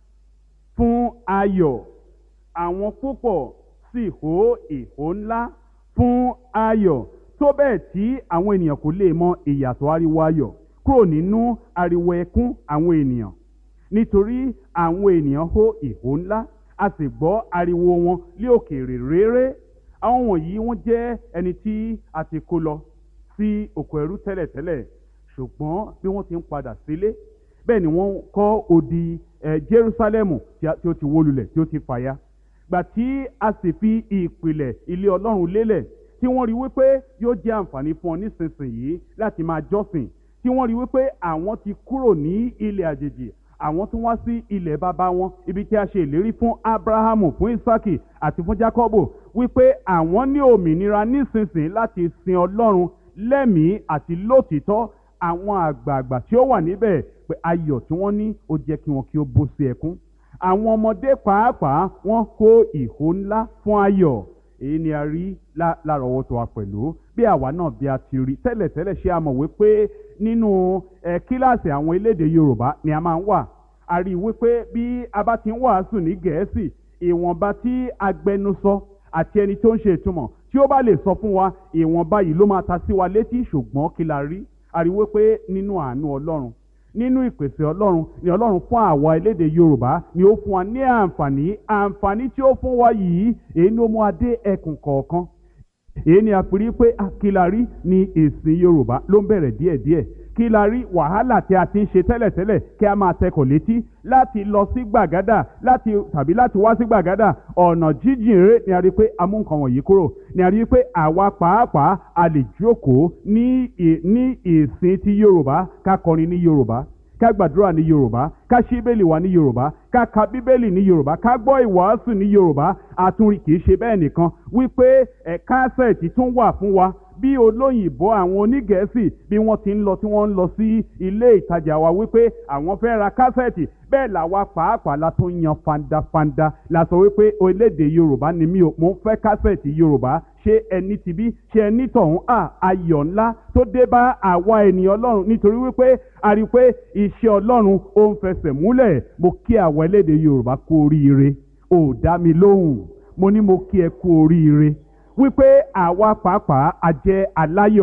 fún ayọ̀ àwọn púpọ̀ sì hó ìhó ńlá fún ayọ̀ tó bẹ́ẹ̀ tí àwọn ènìyàn kò lè mọ ìyàtọ̀ ariwo ayọ̀ kúrò nínú ariwo ẹkún àwọn ènìyàn nítorí àwọn ènìyàn hó ìhó ńlá a sì gbọ́ ariwo wọn lé òkèèrè réré àwọn wọ̀nyí wọ́n jẹ́ ẹni tí a ti kó lọ sí oko ẹrú tẹ́lẹ̀tẹ́lẹ̀ ṣùgbọ́n bí wọ́n ti ń padà sílé bẹ́ẹ̀ ni wọ́n kọ́ odi ẹ̀ Jerúsálẹ́mù tí ó ti wó lulẹ̀ tí ó ti fàya gbà tí a sì fi ìpìlẹ̀ ilé Ọlọ́run lélẹ̀ tí wọ́n rí wípé yóò jẹ́ àǹfààní fún ọ nísinsìnyí láti máa jọ́sìn tí wọ́n rí wípé àwọn ti kúrò ní ilẹ̀ àjèjì àwọn tún wá sí ilẹ̀ bàbá wọn ibi tí a ṣe ìlérí fún Abrahamu fún Isaki àti fún Jacobo wípé àwọn ní òmìnira nísinsìnyí láti sin Ọlọ́run lẹ́mìí àti lótìítọ́ àwọn àgbààgbà tí ó wà níbẹ̀ pé ayọ̀ tí wọ́n ní ó jẹ́ kí wọn kí ó bó sí ẹkún àwọn ọmọdé pàápàá wọ́n kó ìhó ńlá fún ayọ̀ èyí ni a rí lárọ̀ọ́wọ́tó wa pẹ̀lú bí àwa náà bí a ti rí tẹ́lẹ̀tẹ́lẹ̀ ṣé a mọ̀ wípé nínú ẹ kíláàsì àwọn elédè Yorùbá ni a máa ń wà a rí i wípé bí a bá ti ń wàásù ní Gẹ̀ẹ́sì ìwọ̀nba tí agbẹnusọ àti ẹni tó ń ṣe ìtumọ̀ tí ó bá lè sọ fún wa ìwọ̀nba yìí ló máa ta sí wa létí ṣùgbọ́n kí la rí a rí i wípé nínú àánú Ọlọ́run nínú ìpèsè ọlọ́run ni ọlọ́run fún àwa elédè yorùbá ni ó fún wa ní àǹfààní àǹfààní tí ó fún wa yìí èyí ni ó mú adé ẹkùn kọ̀ọ̀kan èyí ni a fi rí pé àkìlárí ni èsìn yorùbá ló ń bẹ̀rẹ̀ díẹ̀díẹ̀ kí la rí wàhálà tí a ti ń ṣe tẹ́lẹ̀tẹ́lẹ̀ kí a máa tẹkọ̀ létí láti lọ sí gbàgádà láti tàbí láti wá sí gbàgádà ọ̀nà jíjìn rere ni a rí pé a mú nǹkan wọ̀nyí kúrò ni a rí pé àwa pàápàá a lè jókòó ní ní ìsìn ti yorùbá ká kọrin ní yorùbá ká gbàdúrà ní yorùbá ká ṣí bíbélì wa ní yorùbá ká ka bíbélì ní yorùbá ká gbọ́ ìwàásù ní yorùbá àtúnrí kì í ṣe bẹ́ẹ̀ nìkan wípé ẹ̀ka sẹ̀tì tún wà fún wa bí olóyìnbó àwọn onígẹ̀ẹ́sì bí wọ́n ti ń lọ tí wọ́n ń lọ sí ilé ìtajà wa wípé àwọn fẹ́ ra kásẹ̀tì bẹ́ẹ̀ làwa pàápàá la tún yan fandafanda la sọ wípé orílẹ̀-èdè yorùbá ni mí o mo ń fẹ́ kásẹ̀tì yorùbá ṣé ẹni ti bí ṣé ẹni tọ̀hún à ayọ̀ ńlá tó dé bá àwa ènìyàn ọlọ́run nítorí wípé a rí i pé iṣẹ́ ọlọ́run ó ń fẹsẹ̀ múlẹ̀ mo kí àwa elédè yorùbá kú oríire ò dá mi lóhùn mo ní mo kí ẹ kú oríire wípé àwa pàápàá a jẹ́ aláyọ̀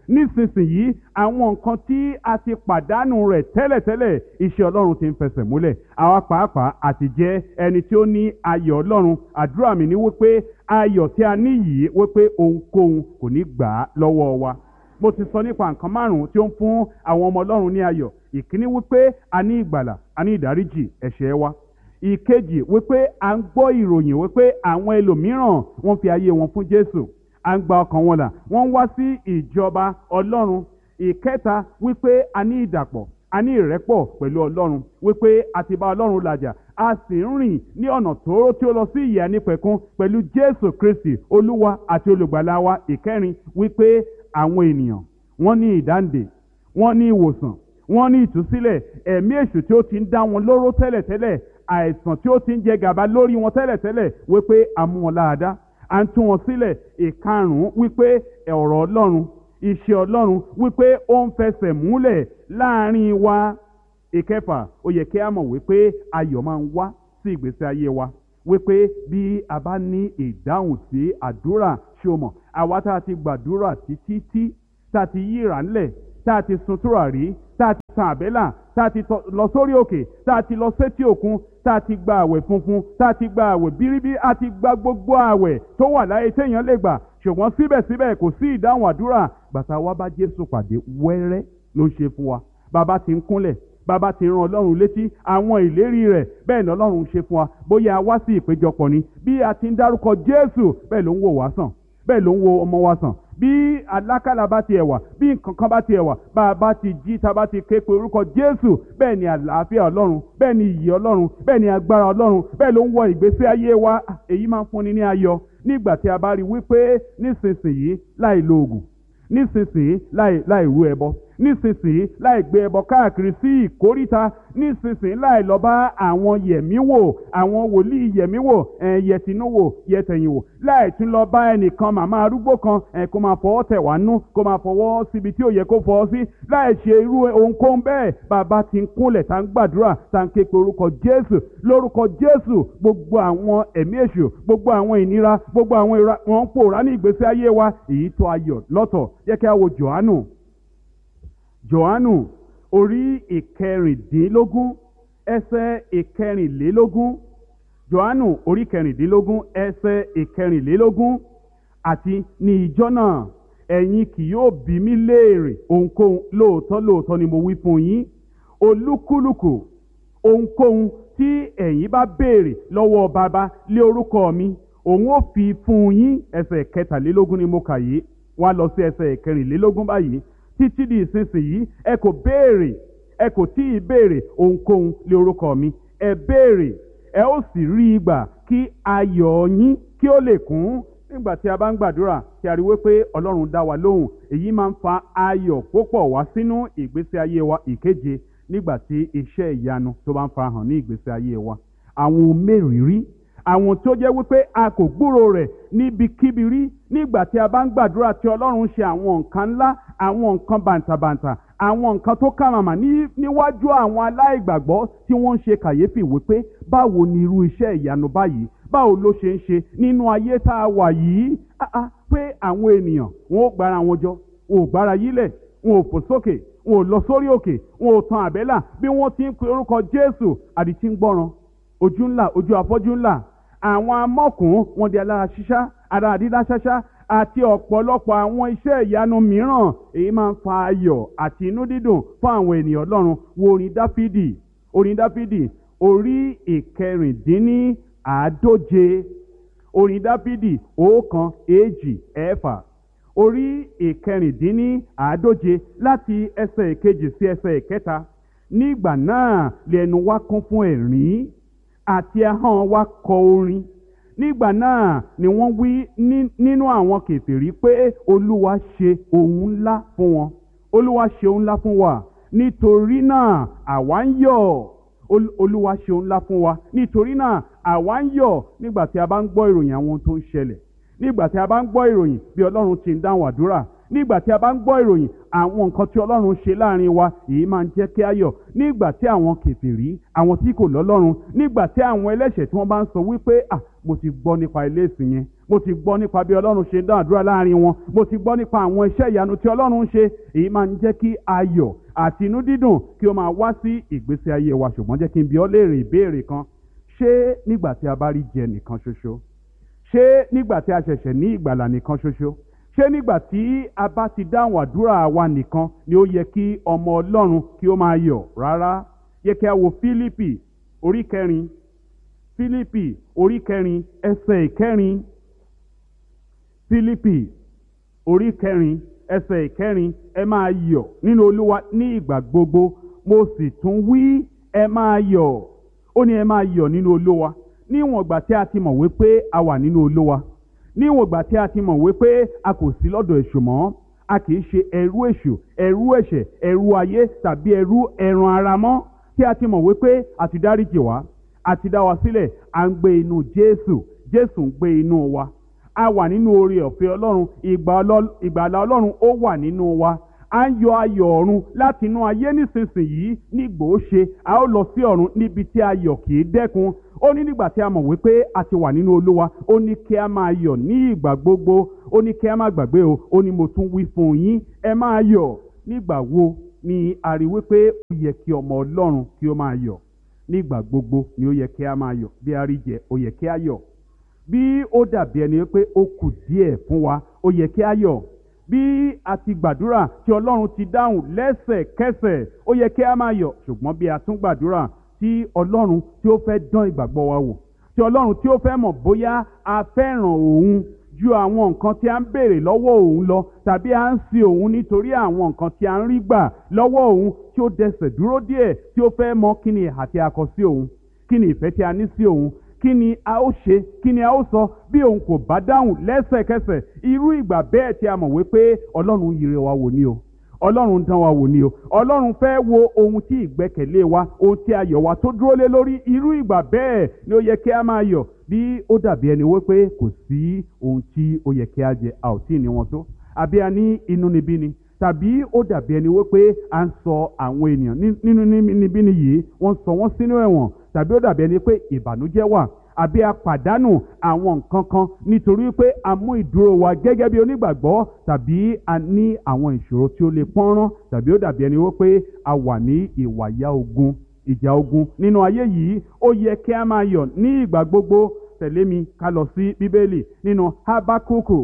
nísinsìnyí àwọn nǹkan tí a ti pàdánù rẹ̀ tẹ́lẹ̀tẹ́lẹ̀ iṣẹ́ ọlọ́run ti ń fẹsẹ̀ múlẹ̀ àwa pàápàá àti jẹ́ ẹni tí ó ní ayọ̀ ọlọ́run àdúrà mi ni wípé ayọ̀ tí a ní yìí wípé ohunkóhun kò ní gbà á lọ́wọ́ wa mo ti sọ nípa nǹkan márùn-ún tí ó ń fún àwọn ọmọ ọlọ́run ní ayọ̀ ìkíní wípé a ní ìgbàlà a ní ìdáríjì ẹ̀ṣẹ̀ wa ìkejì wípé à ń gbọ́ ìròyìn wípé àwọn ẹlòmíràn wọ́n fi ayé wọn fún jésù à ń gba ọkàn wọn là wọ́n ń wá sí ìjọba ọlọ́run ìkẹta wípé a ní ìdàpọ̀ a ní ìrẹ́pọ̀ pẹ̀lú ọlọ́run wípé a ti bá ọlọ́run làjà a sì ń rìn ní ọ̀nà tóóró tí ó lọ sí ìyè nípẹ̀kún pẹ̀lú jésù kristi olúwa àti olùgbàlà wa ìkẹrin wípé àwọn ènìyàn wọ́n ní ìdáǹdè wọ́n ní ìwòsàn wọ́n ní ìtúsílẹ̀ ẹ̀mí èṣù tí ó ti ń dá wọn lóró tẹ́lẹ̀tẹ́lẹ̀ àìsàn tí ó ti ń jẹ gàba lórí wọn tẹ́lẹ̀tẹ́lẹ̀ wípé a mú wọn láàdá à ń tú wọn sílẹ̀ ìkarùn-ún wípé ọ̀rọ̀ ọlọ́run iṣẹ́ ọlọ́run wípé ó ń fẹsẹ̀ múlẹ̀ láàrin wa ìkẹfà ó yẹ kí a mọ̀ wípé ayọ̀ máa ń wá sí ìgbésí ayé wa wípé bí a bá ní ìdáhùn sí àdúrà ṣé o mọ̀ àwa tá a ti gbàdúrà títí tí tá a ti yíra ńlẹ̀ tá a ti sun tùràrí tá a ti tan àbẹ́là tá a ti lọ sórí òkè tá a ti lọ sétí òkun tá a ti gba àwẹ̀ funfun tá a ti gba àwẹ̀ bíríbí a ti gba gbogbo àwẹ̀ tó wà láyé téèyàn lè gbà ṣùgbọ́n síbẹ̀síbẹ̀ kò sí ìdáhùn àdúrà gbàtà wa bá Jésù pàdé wẹ́rẹ́ ló ń ṣe fún wa bàbá ti ń kúnlẹ̀ bàbá ti ran ọlọ́run létí àwọn ìlérí rẹ̀ bẹ́ẹ̀ ni ọlọ́run ṣe fún wa bóyá a wá sí ìpéjọpọ̀ ni bí a ti ń dárúkọ Jésù bẹ́ẹ̀ ló ń wò wá sàn bẹ́ẹ̀ ló ń wo ọmọ wa sàn bí alákàlà bá tiẹ̀ wà bí nǹkan kan bá tiẹ̀ wà bá a bá ti jí tá a bá ti ké pe orúkọ Jésù bẹ́ẹ̀ ni àlàáfíà ọlọ́run bẹ́ẹ̀ ni ìyè ọlọ́run bẹ́ẹ̀ ni agbára ọlọ́run bẹ́ẹ̀ ló ń wọ ìgbésí ayé wa èyí máa ń fúnni ní ayọ̀ nígbà tí a bá rí wípé nísinsìnyí láì lo oògùn nísinsìnyí láì láì rú ẹbọ nísinsìnyí láì gbé ẹbọ káàkiri sí ìkóríta nísinsìnyí láì lọ bá àwọn yẹ̀míwò àwọn wòlíì yẹ̀míwò ẹ̀ yẹtinúwò yẹtẹ̀yìnwò láì tún lọ bá ẹnìkan màmá arúgbó kan ẹ̀ kó máa fọwọ́ tẹ̀ wá nú kó máa fọwọ́ síbi tí ò yẹ kó fọwọ́ sí láì ṣe irú ohunkóhun bẹ́ẹ̀ bàbá ti ń kúnlẹ̀ tá ń gbàdúrà tá ń ké pe orúkọ Jésù lórúkọ Jésù gbogbo àwọn ẹ̀mí èṣù gbogbo àwọn ìnira gbogbo àwọn ìra wọn ń pòórá ní ìgbésí ayé wa èyí tó ayọ̀ lọ́tọ̀ jẹ́ kí a wo Jòhánù Jòhánù orí ìkẹrìndínlógún ẹsẹ̀ ìkẹrìnlélógún Jòhánù orí ìkẹrìndínlógún ẹsẹ̀ ìkẹrìnlélógún àti ní ìjọ náà ẹ̀yin kì yóò bí mi léèrè ohunkóhun lóòótọ́ lóòótọ́ ni mo wí fún yín olúkúlùkù ohunkóhun tí ẹ̀yin bá béèrè lọ́wọ́ bàbá lé orúkọ mi òun ó fi fún yín ẹsẹ̀ kẹtàlélógún ni mo kà yìí wá lọ sí ẹsẹ̀ kẹrìnlélógún báyìí títí di ìsinsìnyí ẹ kò béèrè ẹ kò tí ì béèrè ohunkóhun lé orúkọ mi ẹ béèrè ẹ ó sì rí i gbà kí ayọ̀ yín kí ó lè kún nígbà tí a bá ń gbàdúrà tí a rí wípé ọlọ́run dá wa lóhùn èyí máa ń fa ayọ̀ púpọ̀ wá sínú ìgbésí ayé wa ìkeje nígbà tí iṣẹ́ ìyanu tó bá ń farahàn ní ìgbésí ayé wa àwọn ohun mẹ́rìírí àwọn tó jẹ́ wípé a kò gbúrò rẹ̀ níbikíbi rí nígbà tí a bá ń gbàdúrà tí ọlọ́run ṣe àwọn nǹkan ńlá àwọn nǹkan bàǹtàbàǹtà àwọn nǹkan tó kàmàmà níwájú àwọn aláìgbàgbọ́ tí wọ́n ń ṣe kàyéfì wípé báwo ni irú iṣẹ́ ìyanu báyìí báwo ló ṣe ń ṣe nínú ayé tá a wà yìí pé àwọn ènìyàn wọn ò gbára wọn jọ wọn ò gbára yílẹ̀ wọn ò fò sókè wọn ò lọ sórí òkè wọn ò tan àbẹ́là bí wọ́n ti ń pe orúkọ Jésù àdìtí ń gbọ́ràn ojú ńlá ojú afọ́jú ńlá àwọn amọ́kùn wọn di alára ṣíṣá ara àdídá ṣáṣá àti ọ̀pọ̀lọpọ̀ àwọn iṣẹ́ ìyanu mìíràn èyí máa ń fa ayọ̀ àti inú dídùn fún àwọn ènìyàn Ọlọ́run wo orin Dáfídì orin Dáfídì orí ìkẹrìndínní àádóje orin Dáfídì ọ̀kan èjì ẹ̀fà orí ìkẹrìndínní àádóje láti ẹsẹ̀ ìkejì sí ẹsẹ̀ ìkẹta nígbà náà lẹ́nu wa kún fún ẹ̀rín àti ahọ́n wa kọ orin nígbà náà ni wọ́n wí nínú àwọn kèfèrí pé olúwa ṣe ohun ńlá fún wọn olúwa ṣe ohun ńlá fún wa nítorí náà àwa ń yọ̀ olúwa ṣe ohun ńlá fún wa nítorí náà àwa ń yọ̀ nígbà tí a bá ń gbọ́ ìròyìn àwọn ohun tó ń ṣẹlẹ̀ nígbà tí a bá ń gbọ́ ìròyìn bí ọlọ́run ti ń dáhùn àdúrà nígbà tí a bá ń gbọ́ ìròyìn àwọn nǹkan tí ọlọ́run ṣe láàrin wa èyí máa ń jẹ́ kí a yọ̀ nígbà tí àwọn kèfèrí àwọn tí kò lọ́lọ́run nígbà tí àwọn ẹlẹ́ṣẹ̀ tí wọ́n bá ń sọ wípé à mo ti gbọ́ nípa ilé ìsìn yẹn mo ti gbọ́ nípa bí ọlọ́run ṣe ń dá àdúrà láàrin wọn mo ti gbọ́ nípa àwọn iṣẹ́ ìyanu tí ọlọ́run ń ṣe èyí máa ń jẹ́ kí ayọ̀ àti inú dídùn kí ó máa wá sí ìgbésí ayé wa ṣùgbọ́n jẹ́ kí n bi ọ́ léèrè ìbéèrè kan ṣé nígbà tí a bá rí jẹ nìkan ṣoṣo ṣé nígbà tí a ṣẹ̀ṣẹ̀ ní ìgbàlà nìkan ṣoṣo ṣé nígbà tí a bá ti dáhùn àdúrà wa nìkan ni ó yẹ kí ọmọ ọlọ́run kí ó máa yọ̀ rárá yẹ kí a wo fílípì orí kẹrin fílípì orí kẹrin ẹsẹ̀ ìkẹrin fílípì orí kẹrin ẹsẹ̀ ìkẹrin ẹ máa yọ̀ nínú olúwa ní ìgbà gbogbo mo sì tún wí ẹ máa yọ̀ ó ní ẹ máa yọ̀ nínú olúwa níwọ̀n ìgbà tí a ti mọ̀ wípé a wà nínú olúwa níwọ̀n ìgbà tí a ti mọ̀ wípé a kò sí lọ́dọ̀ èṣù mọ́ a kì í ṣe ẹrú èṣù ẹrú ẹ̀ṣẹ̀ ẹrú ayé tàbí ẹrú ẹran ara mọ́ tí a ti mọ̀ wípé a ti dáríjì wá a ti dá wa sílẹ̀ à ń gbé inú jésù jésù ń gbé inú wa a wà nínú oore ọ̀fẹ́ ọlọ́run ìgbàlà ọlọ́run ó wà nínú wa a ń yọ ayọ̀ ọ̀run láti inú ayé nísinsìnyí nígbò ó ṣe a ó lọ sí ọ̀run níbi tí ayọ̀ kì í dẹ́kun ó ní nígbà tí a mọ̀ wípé a ti wà nínú olúwa ó ní kí a máa yọ̀ ní ìgbà gbogbo ó ní kí a má gbàgbé o ó ní mo tún wí fún yín ẹ máa yọ̀ nígbà wo ni a rí wípé ó yẹ kí ọmọ ọlọ́run kí ó máa yọ̀ nígbà gbogbo ni ó yẹ kí a máa yọ̀ bí a rí jẹ ó yẹ kí a yọ̀ bí ó dàbí ẹni pé ó kù díẹ̀ fún wa ó yẹ kí a yọ̀ bí a ti gbàdúrà tí ọlọ́run ti dáhùn lẹ́sẹ̀kẹsẹ̀ ó yẹ kí a máa yọ̀ ṣùgbọ́n bí a tún gbàdúrà tí ọlọ́run tí ó fẹ́ dán ìgbàgbọ́ wa wò tí ọlọ́run tí ó fẹ́ mọ̀ bóyá a fẹ́ràn òun ju àwọn nǹkan tí a ń béèrè lọ́wọ́ òun lọ tàbí a ń sin òun nítorí àwọn nǹkan tí a ń rí gbà lọ́wọ́ òun tí ó dẹsẹ̀ dúró díẹ̀ tí ó fẹ́ mọ̀ kí ni ìhà tí a kọ sí òun kí ni ìfẹ́ tí a ní sí òun kí ni a ó ṣe kí ni a ó sọ bí òun kò bá dáhùn lẹ́sẹ̀kẹsẹ̀ irú ìgbà bẹ́ẹ̀ tí a mọ̀ wípé ọlọ́run yìí rẹ̀ wá wò ní o ọlọ́run dán wa wò ní o ọlọ́run fẹ́ wo ohun tí ìgbẹ́kẹ̀lé wa ohun tí ayọ̀ wa tó dúró lé lórí irú ìgbà bẹ́ẹ̀ ni ó yẹ kí a máa yọ̀ bí ó dàbí ẹni wípé kò sí ohun tí ó yẹ kí a jẹ a ò tí ì ní wọn tó àbí a ní inúnibíni tàbí ó dàbí ẹni wípé à ń sọ àwọn ènìyàn nínú níbíni yìí wọ́n sọ wọ́n sínú ẹ̀wọ̀n tàbí ó dàbí ẹni pé ìbànújẹ́ wà àbí a pàdánù àwọn nǹkan kan nítorí pé a mú ìdúró wa gẹ́gẹ́ bí onígbàgbọ́ tàbí a ní àwọn ìṣòro tí ó lè pọ́nrán tàbí ó dàbí ẹni wípé a wà ní ìwàyà ogun ìjà ogun nínú ayé yìí ó yẹ kí a máa yọ̀ ní ìgbà gbogbo tẹ̀lé mi ká lọ sí bíbélì nínú habakuku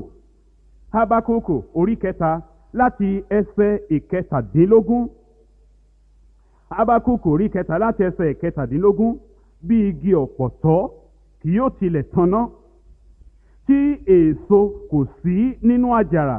habakuku orí kẹta láti ẹsẹ̀ ìkẹtàdínlógún habakuku orí kẹta láti ẹsẹ̀ ìkẹtàdínlógún bí igi ọ̀pọ̀tọ́ kì yóò tilẹ̀ tanná tí èso kò sí nínú àjàrà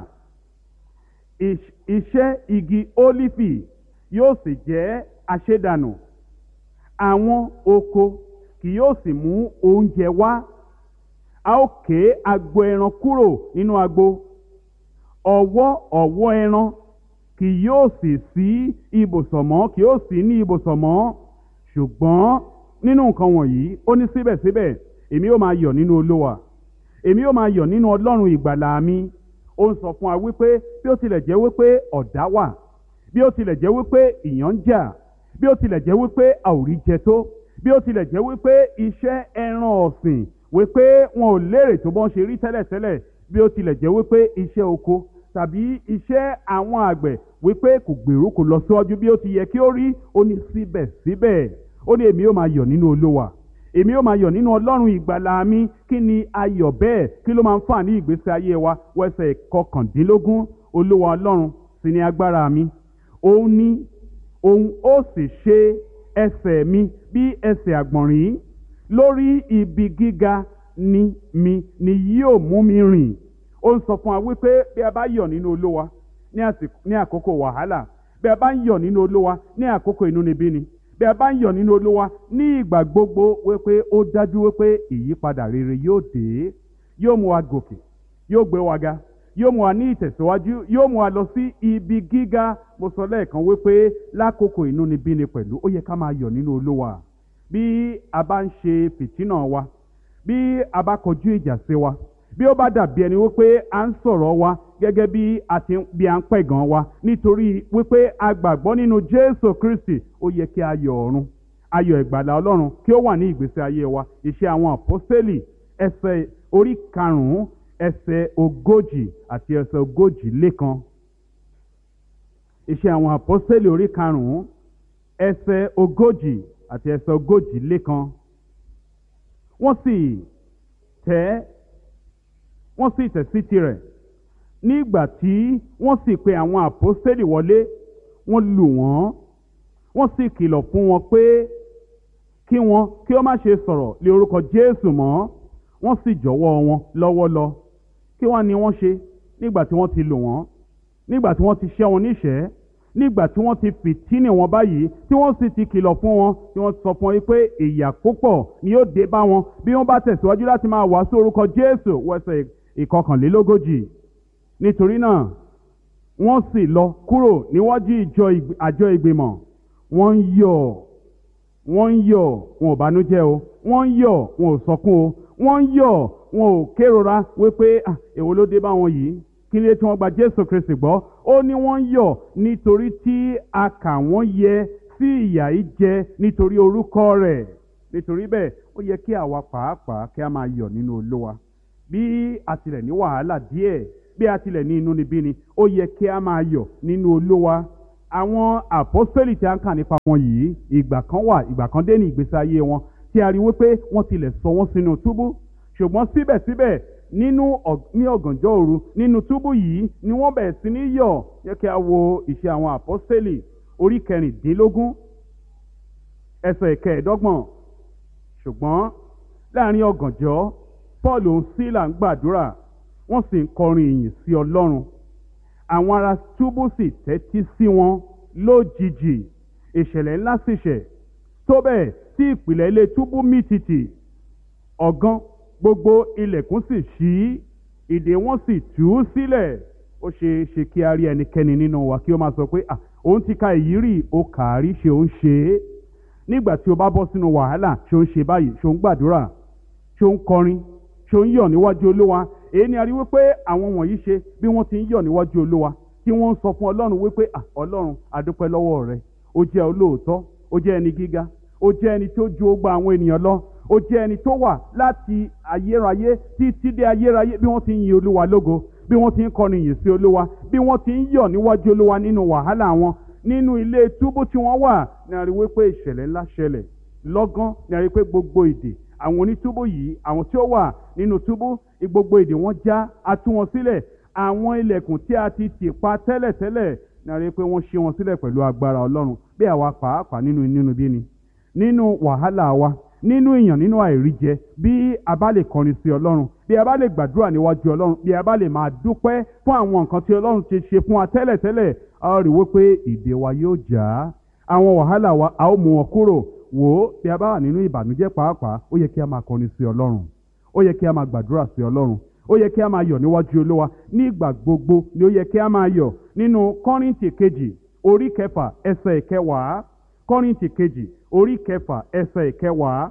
iṣẹ́ igi ólífì yóò sì jẹ́ àṣedànù àwọn oko kì yóò sì mú oúnjẹ wá a ó ké agbo ẹran kúrò nínú agbo ọ̀wọ́ ọ̀wọ́ ẹran kì yóò sì sí ibùsọ̀ mọ́ kì yóò sí ní ibùsọ̀ mọ́ ṣùgbọ́n nínú nǹkan wọ̀nyí ó ní síbẹ̀síbẹ̀ èmi yóò máa yọ̀ nínú olówa èmi yóò máa yọ̀ nínú ọlọ́run ìgbàlà mi ó ń sọ fún wa wípé bí ó tilẹ̀ jẹ́ wípé ọ̀dá wà bí ó tilẹ̀ jẹ́ wípé ìyàn ń jà bí ó tilẹ̀ jẹ́ wípé a ò rí jẹ tó bí ó tilẹ̀ jẹ́ wípé iṣẹ́ ẹran ọ̀sìn wípé wọn ò lérè tó bọ́n ṣe rí tẹ́lẹ̀tẹ́lẹ̀ bí ó tilẹ̀ jẹ́ wípé iṣẹ́ oko tàbí iṣẹ́ àwọn àgbẹ̀ wípé kò gbèrú kò lọ síwájú bí ó ti yẹ kí ó rí ó ní síbẹ̀síbẹ̀ ó ní èmi yóò máa yọ̀ nínú olówa èmi yóò máa yọ̀ nínú ọlọ́run ìgbàlà mi kí ni ayọ̀ bẹ́ẹ̀ kí ló máa ń fà ní ìgbésí ayé wa wẹ́sẹ̀ kọkàndínlógún olúwa ọlọ́run sì ni agbára mi òun ní òun ó sì ṣe ẹsẹ̀ mi bí ẹsẹ̀ àgbọ̀nrín lórí ibi gíga ni mi ni yóò mú mi rìn ó ń sọ fún wa wípé bí a bá yọ̀ nínú olúwa ní àkókò wàhálà bí a bá ń yọ̀ nínú olúwa ní àkókò inúnibíni bí a bá ń yọ̀ nínú olúwa ní ìgbà gbogbo wípé ó dájú wípé ìyípadà rere yóò dé yóò mú wa gòkè yóò gbé wa ga yóò mú wa ní ìtẹ̀síwájú yóò mú wa lọ sí ibi gíga mo sọ lẹ́ẹ̀kan wípé lákòókò inúnibíni pẹ̀lú ó yẹ ká máa yọ̀ nínú olúwa bí a bá ń ṣe fìtínà wa bí a bá kọjú ìjà sí wa bí ó bá dàbí ẹni wípé à ń sọ̀rọ̀ wa gẹ́gẹ́ bí a ti bí a ń pẹ̀gàn wa nítorí wípé a gbàgbọ́ nínú Jésù Kristi ó yẹ kí ayọ̀ ọ̀run ayọ̀ ìgbàlà Ọlọ́run kí ó wà ní ìgbésí ayé wa iṣẹ́ àwọn àpọ́sítélì ẹsẹ̀ orí karùn-ún ẹsẹ̀ ogójì àti ẹsẹ̀ ogójì lékan iṣẹ́ àwọn àpọ́sítélì orí karùn-ún ẹsẹ̀ ogójì àti ẹsẹ̀ ogójì lékan wọ́n sì tẹ́ wọ́n sì tẹ̀ sí tirẹ̀ nígbà tí wọ́n sì pe àwọn àpọ́sítélì wọlé wọ́n lù wọ́n wọ́n sì kìlọ̀ fún wọn pé kí wọn kí ó má ṣe sọ̀rọ̀ lé orúkọ Jésù mọ́ wọ́n sì jọ̀wọ́ wọn lọ́wọ́ lọ kí wọ́n ní wọ́n ṣe nígbà tí wọ́n ti lù wọ́n nígbà tí wọ́n ti ṣẹ́ wọn níṣẹ́ nígbà tí wọ́n ti fìtínì wọn báyìí tí wọ́n sì ti kìlọ̀ fún wọn tí wọ́n sọ fún wọn pé ìyà púpọ̀ ni yóò dé bá wọn bí wọ́n bá tẹ̀síwájú láti máa wàásù orúkọ Jésù wẹsẹ̀ ìkọkànlélógójì nítorí náà wọ́n sì lọ kúrò níwájú ìjọ àjọ ìgbìmọ̀ wọ́n ń yọ̀ wọ́n ń yọ̀ wọn ò bánújẹ́ o wọ́n ń yọ̀ wọn ò sọkún o wọ́n ń yọ̀ wọn ò kérora wípé èwo ló dé bá wọn yìí kí ni tí wọ́n gba Jésù Kristi gbọ́ ó ní wọ́n ń yọ̀ nítorí tí a kà wọ́n yẹ sí ìyà yìí jẹ nítorí orúkọ rẹ̀ nítorí bẹ́ẹ̀ ó yẹ kí àwa pàápàá kí a máa yọ̀ nínú Olúwa bí a tilẹ̀ ní wàhálà díẹ̀ bí a tilẹ̀ ní inúnibíni ó yẹ kí a máa yọ̀ nínú Olúwa àwọn àpọ́sítélì tí a ń kà nípa wọn yìí ìgbà kan wà ìgbà kan dé ní ìgbésí ayé wọn tí a rí wípé wọ́n tilẹ̀ sọ wọ́n sínú túbú ṣùgbọ́n síbẹ̀síbẹ̀ nínú ní ọ̀gànjọ́ òru nínú túbú yìí ni wọ́n bẹ̀rẹ̀ sí ní yọ̀ yẹ kí a wo ìṣe àwọn àpọ́sítélì orí kẹrìndínlógún ẹsẹ̀ ìkẹẹ̀ẹ́dọ́gbọ̀n ṣùgbọ́n láàrin ọ̀gànjọ́ Paul òun sílà ń gbàdúrà wọ́n sì ń kọrin ìyìn sí Ọlọ́run àwọn ará túbú sì tẹ́tí sí wọn lójijì ìṣẹ̀lẹ̀ ńlá sì ṣẹ̀ tó bẹ́ẹ̀ tí ìpìlẹ̀ ilé túbú mì tìtì ọ̀gán gbogbo ilẹ̀kùn sì ṣí ìdè wọn sì tú sílẹ̀ ó ṣe é ṣe kí a rí ẹnikẹ́ni nínú wa kí ó máa sọ pé à òun ti ka èyí rí o kà á rí ṣe ó ń ṣe é nígbà tí o bá bọ́ sínú wàhálà ṣe ó ń ṣe báyìí ṣe ó ń gbàdúrà ṣe ó ń kọrin ṣe ó ń yọ̀ níwájú olúwa èyí ni a rí wípé àwọn wọ̀nyí ṣe bí wọ́n ti ń yọ̀ níwájú olúwa tí wọ́n ń sọ fún ọlọ́run wípé à ọlọ́run adúpẹ́ lọ́wọ́ rẹ ó jẹ́ olóòótọ́ ó jẹ́ ẹni gíga ó jẹ́ ẹni tó ju ogba àwọn ènìyàn lọ ó jẹ́ ẹni tó wà láti ayérayé títí dé ayérayé bí wọ́n ti ń yin olúwa lógo bí wọ́n ti ń kọrin yìn sí olúwa bí wọ́n ti ń yọ̀ níwájú olúwa nínú wàhálà wọn nínú ilé túbú tí wọ́n wà ní a rí wípé ìṣẹ̀lẹ̀ ńlá ṣẹlẹ̀ lọ́gán ní a rí pé gbogbo èdè àwọn onítúbú yìí àwọn tí ó wà nínú túbú gbogbo èdè wọn já a tú wọn sílẹ̀ àwọn ilẹ̀kùn tí a ti tì pa tẹ́lẹ̀tẹ́lẹ̀ ní a rí pé wọ́n ṣí wọn sílẹ̀ pẹ̀lú agbára ọlọ́run bí àwa pàápàá nínú nínú bí ni nínú wàhálà wa nínú ìyàn nínú àìríjẹ bí a bá lè kọrin sí ọlọ́run bí a bá lè gbàdúrà níwájú ọlọ́run bí a bá lè máa dúpẹ́ fún àwọn nǹkan tí ọlọ́run ti ṣe fún wa tẹ́lẹ̀tẹ́lẹ̀ a ó rí wípé ìdè wa yóò já àwọn wàhálà wa a ó mú wọn kúrò wò ó bí a bá wà nínú ìbànújẹ́ pàápàá ó yẹ kí a máa kọrin sí ọlọ́run ó yẹ kí a máa gbàdúrà sí ọlọ́run ó yẹ kí a máa yọ̀ níwájú olúwa nígbà gbogbo ni ó yẹ kí a máa yọ̀ nínú kọ́rìntì kejì orí kẹfà ẹsẹ̀ ìkẹwàá kọ́rìntì kejì orí kẹfà ẹsẹ̀ ìkẹwàá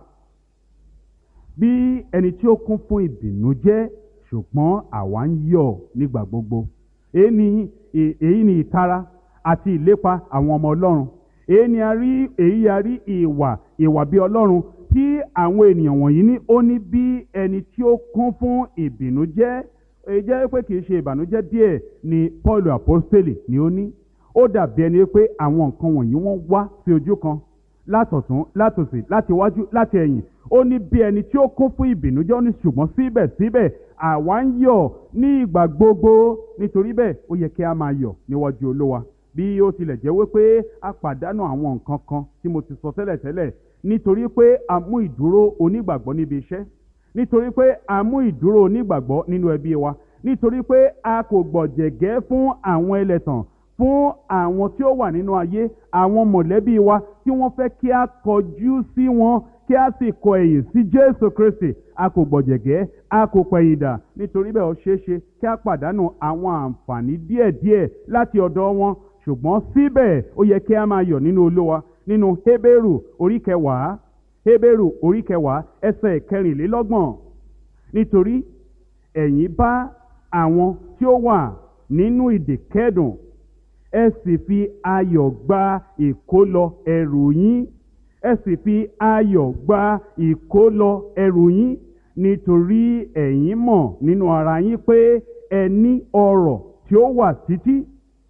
bí ẹni tí ó kún fún ìbìnújẹ́ ṣùgbọ́n àwa ń yọ̀ nígbà gbogbo èyí ni èyí ni ìtara àti ìlépa àwọn ọmọ ọlọ́run èyí ni a rí èyí a rí ìwà ìwà bí ọlọ́run tí àwọn ènìyàn wọ̀nyí ní ó ní bí ẹni tí ó kún fún ìbìnújẹ́ èyí jẹ́ pé kì í ṣe ìbànújẹ́ díẹ̀ ni Paul apostoli ni ó ní ó dàbí ẹni pé àwọn nǹkan wọ̀nyí wọ́n wá sí ojú kan látọ̀tún látòsì láti wájú láti ẹ̀yìn ó ní bí ẹni tí ó kún fún ìbìnújẹ́ ó ní ṣùgbọ́n síbẹ̀síbẹ̀ àwa ń yọ̀ ní ìgbà gbogbo nítorí bẹ́ẹ̀ ó yẹ kí a máa yọ̀ níwájú olówa bí ó tilẹ̀ jẹ́ wípé a pàdánù àwọn nǹkan kan tí mo ti sọ tẹ́lẹ̀tẹ́lẹ̀ nítorí pé a mú ìdúró onígbàgbọ́ níbi iṣẹ́ nítorí pé a mú ìdúró onígbàgbọ́ nínú ẹbí wa nítorí pé a kò gbọ̀jẹ̀gẹ́ fún àwọn ẹlẹ́tàn fún àwọn tí ó wà nínú ayé àwọn mọ̀lẹ́bí wa tí wọ́n fẹ́ kí a kọjú sí wọn kí a sì kọ ẹ̀yìn sí Jésù Kristi a kò gbọ̀jẹ̀gẹ́ a kò pẹ̀yìn dà nítorí bẹ́ẹ̀ ó ṣeé ṣe kí a pàdánù àwọn àǹfààní díẹ̀díẹ̀ láti ọ̀dọ̀ wọn ṣùgbọ́n síbẹ̀ ó yẹ kí a máa yọ̀ nínú Olúwa nínú Hébérù orí kẹwàá Hébérù orí kẹwàá ẹsẹ̀ kẹrìnlélọ́gbọ̀n nítorí ẹ̀yin bá àwọn tí ó wà nínú ìdè kẹ́dùn ẹ sì fi ayọ̀ gba ìkólọ ẹrù yín ẹ sì fi ayọ̀ gba ìkólọ ẹrù yín nítorí ẹ̀yin mọ̀ nínú ara yín pé ẹ ní ọrọ̀ tí ó wà títí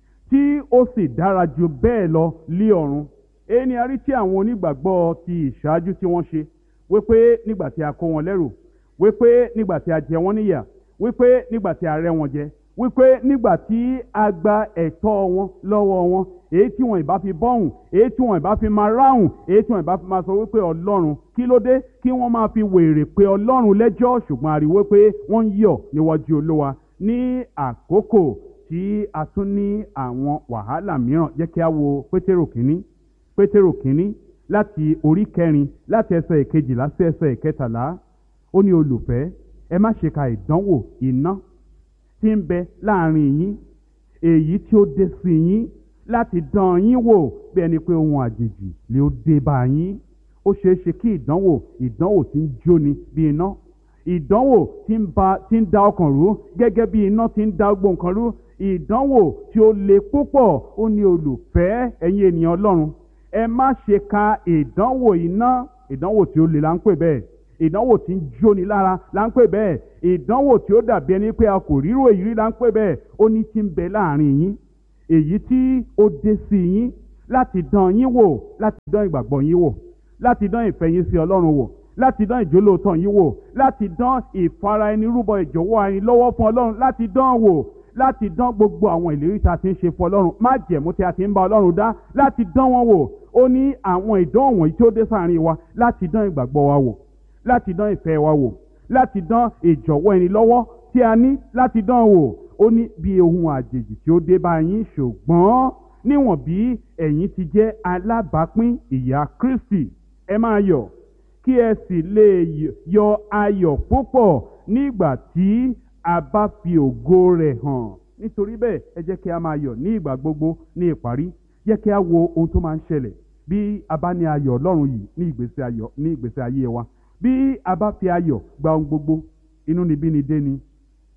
tí ó sì dára jù bẹ́ẹ̀ lọ lí ọ̀run èyí ni a rí tí àwọn onígbàgbọ́ ti ìṣáájú tí wọ́n ṣe wípé nígbà tí a kó wọn lẹ́rù wípé nígbà tí a jẹ wọ́n níyà wípé nígbà tí a rẹ́ wọn jẹ wípé nígbà tí a gba ẹ̀tọ́ wọn lọ́wọ́ wọn èyí tí wọn ìbá fi bọ́hùn èyí tí wọn ìbá fi máa ráhùn èyí tí wọn ìbá fi máa sọ wípé ọlọ́run kí ló dé kí wọ́n máa fi wèrè pé ọlọ́run lẹ́jọ́ ṣùgbọ́n a rí wípé wọ́n ń yọ̀ níwájú olúwa ní àkókò tí a tún ní àwọn wàhálà mìíràn jẹ́ kí a wo pétérò kínní pétérò kínní láti orí kẹrin láti ẹsẹ̀ ìkejìlá sí ẹsẹ̀ ìkẹtàlá ó ní olùfẹ́ ẹ má ṣe ka ìdánwò iná tí ń bẹ láàrin yín èyí tí ó dé sí yín láti dán yín wò bí ẹni pé ohun àjèjì lè ó dé bá yín ó ṣeé ṣe kí ìdánwò ìdánwò tí ń jóni bí iná ìdánwò tí ń ba tí ń da ọkàn rú gẹ́gẹ́ bí iná tí ń da gbogbo nǹkan rú ìdánwò tí ó le púpọ̀ ó ní olùfẹ́ ẹ̀yin ènìyàn ọlọ́run ẹ má ṣe ka ìdánwò iná ìdánwò tí ó le là ń pè bẹ́ẹ̀ ìdánwò tí ń jóni lára là ń pè bẹ́ẹ̀ ìdánwò tí ó dàbí ẹni pé a kò ríro èyí rí là ń pè bẹ́ẹ̀ ó ní tí ń bẹ láàrin yín èyí tí ó dé sí yín láti dán yín wò láti dán ìgbàgbọ́ yín wò láti dán ìfẹ́ yín sí ọlọ́run wò láti dán ìjólóòtọ́ yín wò láti dán ìfara ẹni rúbọ ìjọ̀wọ́ ẹni lọ́wọ́ fún ọlọ́run láti dán wò láti dán gbogbo àwọn ìlérí tá a ti ń ṣe fún ọlọ́run má jẹ̀mú tí a ti ń bá ọlọ́run dá láti dán wọn wò ó ní àwọn ìdánwò wọ̀nyí tí ó dé sáàrin wa láti dán ìgbàgbọ́ wa wò láti dán ìfẹ́ wa wò láti dán ìjọ̀wọ́ ẹni lọ́wọ́ tí a ní láti dán wò ó ní bí ohun àjèjì tí ó dé bá yín ṣùgbọ́n níwọ̀n bí ẹ̀yin ti jẹ́ alábàápín ìyà Kristi ẹ máa yọ̀ kí ẹ sì lè yọ ayọ̀ púpọ̀ nígbà tí a bá fi ògo rẹ̀ hàn nítorí bẹ́ẹ̀ ẹ jẹ́ kí a máa yọ̀ ní ìgbà gbogbo ní ìparí jẹ́ kí a wo ohun tó máa ń ṣẹlẹ̀ bí a bá ní ayọ̀ ọlọ́run yìí ní ìgbésí ayọ̀ ní ìgbésí ayé wa bí a bá fi ayọ̀ gba ohun gbogbo inú níbí ni dé ni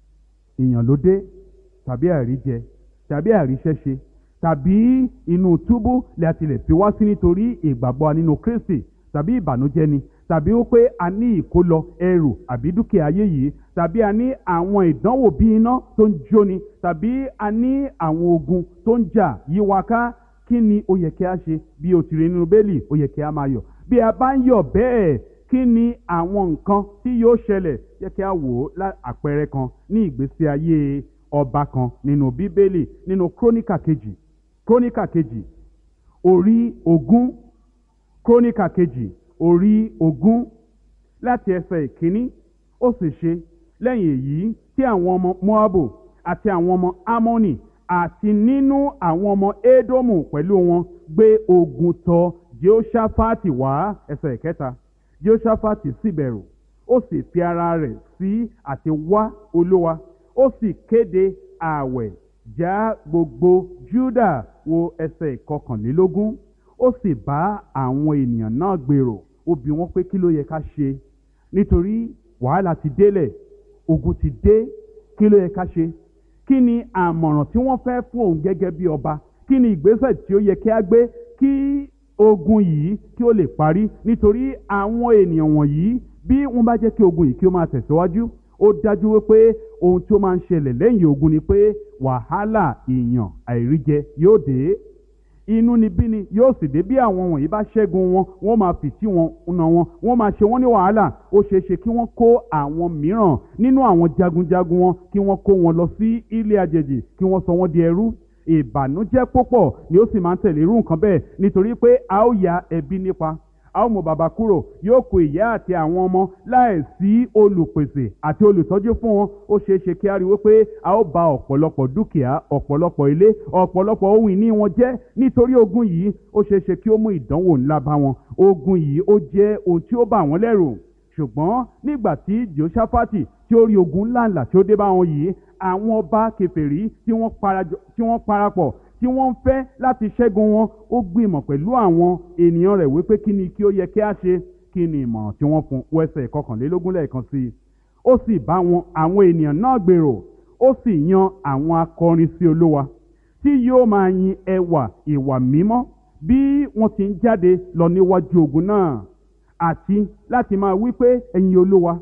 ìyàn ló dé tàbí àríjẹ tàbí àríṣẹ́ṣe tàbí inú túbú lè àtìlẹ̀ fi wá sí nítorí ìgbàgbọ́ nínú Kristi tàbí ìbànújẹ́ ni tàbí ó pé a ní ìkólọ ẹrù àbí dúkìá ayé yìí tàbí a ní àwọn ìdánwò bí iná tó ń jóni tàbí a ní àwọn ogun tó ń jà yí wa ká kí ni ó yẹ kí a ṣe bí o ti rí nínú bẹ́ẹ̀lì ó yẹ kí a máa yọ̀ bí a bá ń yọ̀ bẹ́ẹ̀ kí ni àwọn nǹkan tí yóò ṣẹlẹ̀ yẹ kí a wò ó àpẹẹrẹ kan ní ìgbésí ayé ọba kan nínú bíbélì nínú króníkà kejì króníkà kejì orí ogún króníkà kejì orí ogún láti ẹsẹ̀ ìkíní ó sì ṣe lẹ́yìn èyí tí àwọn ọmọ moabu àti àwọn ọmọ amoni àti nínú àwọn ọmọ edomu pẹ̀lú wọn gbé ogun tọ̀ jehoshaphat wá ẹsẹ̀ ìkẹta jehoshaphat sì bẹ̀rù ó sì fi ara rẹ̀ sí àti wá olúwa ó sì kéde ààwẹ̀ já gbogbo juda wo ẹsẹ̀ ìkọkànlélógún ó sì bá àwọn ènìyàn náà gbèrò ó bi wọ́n pé kí ló yẹ ká ṣe nítorí wàhálà ti délẹ̀ ogun ti dé kí ló yẹ ká ṣe kí ni àmọ̀ràn tí wọ́n fẹ́ fún òun gẹ́gẹ́ bí ọba kí ni ìgbésẹ̀ tí ó yẹ kí á gbé kí ogun yìí kí ó lè parí nítorí àwọn ènìyàn wọ̀nyí bí wọ́n bá jẹ́ kí ogun yìí kí ó máa tẹ̀síwájú ó dájú wípé ohun tí ó máa ń ṣẹlẹ̀ lẹ́yìn ogun ni pé wàhálà ìyàn àìríjẹ yóò dé inú ni bí ni yóò sì dé bí àwọn wọ̀nyí bá ṣẹ́gun wọn wọ́n máa fìtí wọn na wọn wọ́n máa ṣe wọ́n ní wàhálà ó ṣeé ṣe kí wọ́n kó àwọn mìíràn nínú àwọn jagunjagun wọn kí wọ́n kó wọn lọ sí ilé àjèjì kí wọ́n sọ wọ́n di ẹrú ìbànújẹ́ púpọ̀ ni ó sì máa ń tẹ̀lé irú nǹkan bẹ́ẹ̀ nítorí pé a ó ya ẹbí nípa a ó mú bàbá kúrò yóò kó ìyá àti àwọn ọmọ láì sí olùpèsè àti olùtọ́jú fún wọn ó ṣeé ṣe kí a rí wípé a ó ba ọ̀pọ̀lọpọ̀ dúkìá ọ̀pọ̀lọpọ̀ ilé ọ̀pọ̀lọpọ̀ ohun ìní wọn jẹ́ nítorí ogun yìí ó ṣeé ṣe kí ó mú ìdánwò ńlá bá wọn ogun yìí ó jẹ́ ohun tí ó bà wọ́n lẹ́rù ṣùgbọ́n nígbà tí Jehoṣáfátì tí ó rí ogun ńláńlá tí ó dé bá wọn yìí àwọn ọba kèfèrí tí wọ́n parapọ̀ tí wọ́n ń fẹ́ láti ṣẹ́gun wọn ó gbìmọ̀ pẹ̀lú àwọn ènìyàn rẹ̀ wípé kí ni kí ó yẹ kí á ṣe kí ni ìmọ̀ràn tí wọ́n fún wẹ́sẹ̀ kọkànlélógún lẹ́ẹ̀kan sí i ó sì bá wọn àwọn ènìyàn náà gbèrò ó sì yan àwọn akọrin sí olúwa tí yóò máa yin ẹwà ìwà mímọ́ bí wọ́n ti ń jáde lọ níwájú ogun náà àti láti máa wí pé ẹ̀yin olúwa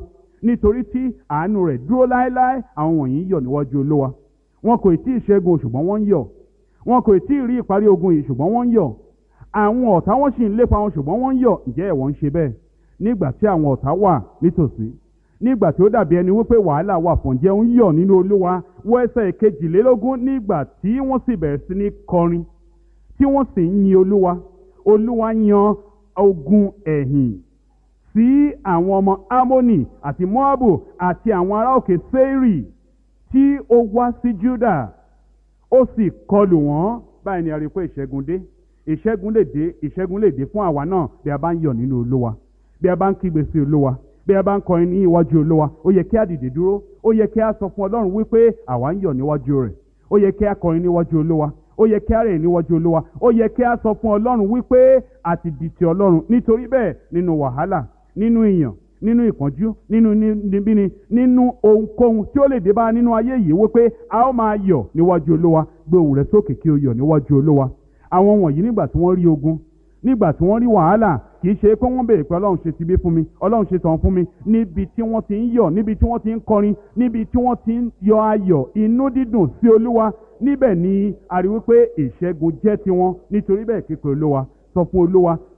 nítorí tí àánú rẹ̀ dúró láéláé àwọn wọ̀nyí yọ̀ níwájú olúwa wọn kò tí ì ṣẹ́gun ṣùgbọ́n wọ́n ń yọ̀ wọn kò tí ì rí ìparí ogun yìí ṣùgbọ́n wọ́n ń yọ̀ àwọn ọ̀tá wọn sì ń lépa wọn ṣùgbọ́n wọ́n ń yọ̀ ǹjẹ́ ẹ̀wọ̀n ń ṣe bẹ́ẹ̀ nígbà tí àwọn ọ̀tá wà nítòsí nígbà tí ó dàbí ẹni wípé wàhálà wà fún jẹ́ ń yọ̀ nínú olúwa wọ ẹsẹ̀ kejìlélógún nígbà tí wọ́n sì bẹ̀rẹ̀ sí ní kọrin tí wọ́n sì ń yin olúwa olúwa yan ogun ẹ̀yìn sí àwọn ọmọ amoni àti moabu àti àwọn ará òkè seiri tí ó wá sí juda ó sì kọlù wọ́n báyìí ni a rí i pé ìṣẹ́gun dé ìṣẹ́gun lè dé ìṣẹ́gun lè dé fún àwa náà bí a bá ń yọ̀ nínú olúwa bí a bá ń kígbe sí olúwa bí a bá ń kọrin ní iwájú olúwa ó yẹ kí a dìde dúró ó yẹ kí a sọ fún ọlọ́run wípé àwa ń yọ̀ níwájú rẹ̀ ó yẹ kí a kọrin níwájú olúwa ó yẹ kí a rìn níwájú olúwa ó yẹ kí a sọ fún ọlọ́run wípé a ti di ti ọlọ́run nítorí bẹ́ẹ̀ nínú wàhálà nínú ìyàn nínú ìpọ́njú nínú níbíni nínú ohunkóhun tí ó lè dé bá nínú ayé yìí wípé a ó máa yọ̀ níwájú olúwa gbé ohùn rẹ sókè kí o yọ̀ níwájú olúwa àwọn wọ̀nyí nígbà tí wọ́n rí ogun nígbà tí wọ́n rí wàhálà kì í ṣe pé wọ́n béèrè pé ọlọ́run ṣe ti bí fún mi ọlọ́run ṣe tàn fún mi níbi tí wọ́n ti ń yọ̀ níbi tí wọ́n ti ń kọrin níbi tí wọ́n ti ń yọ ayọ̀ inú dídùn sí olúwa níbẹ̀ ni a rí wípé ìṣẹ́gun jẹ́ tiwọn nítorí bẹ́ẹ̀ kékeré olúwa sọ fún olúwa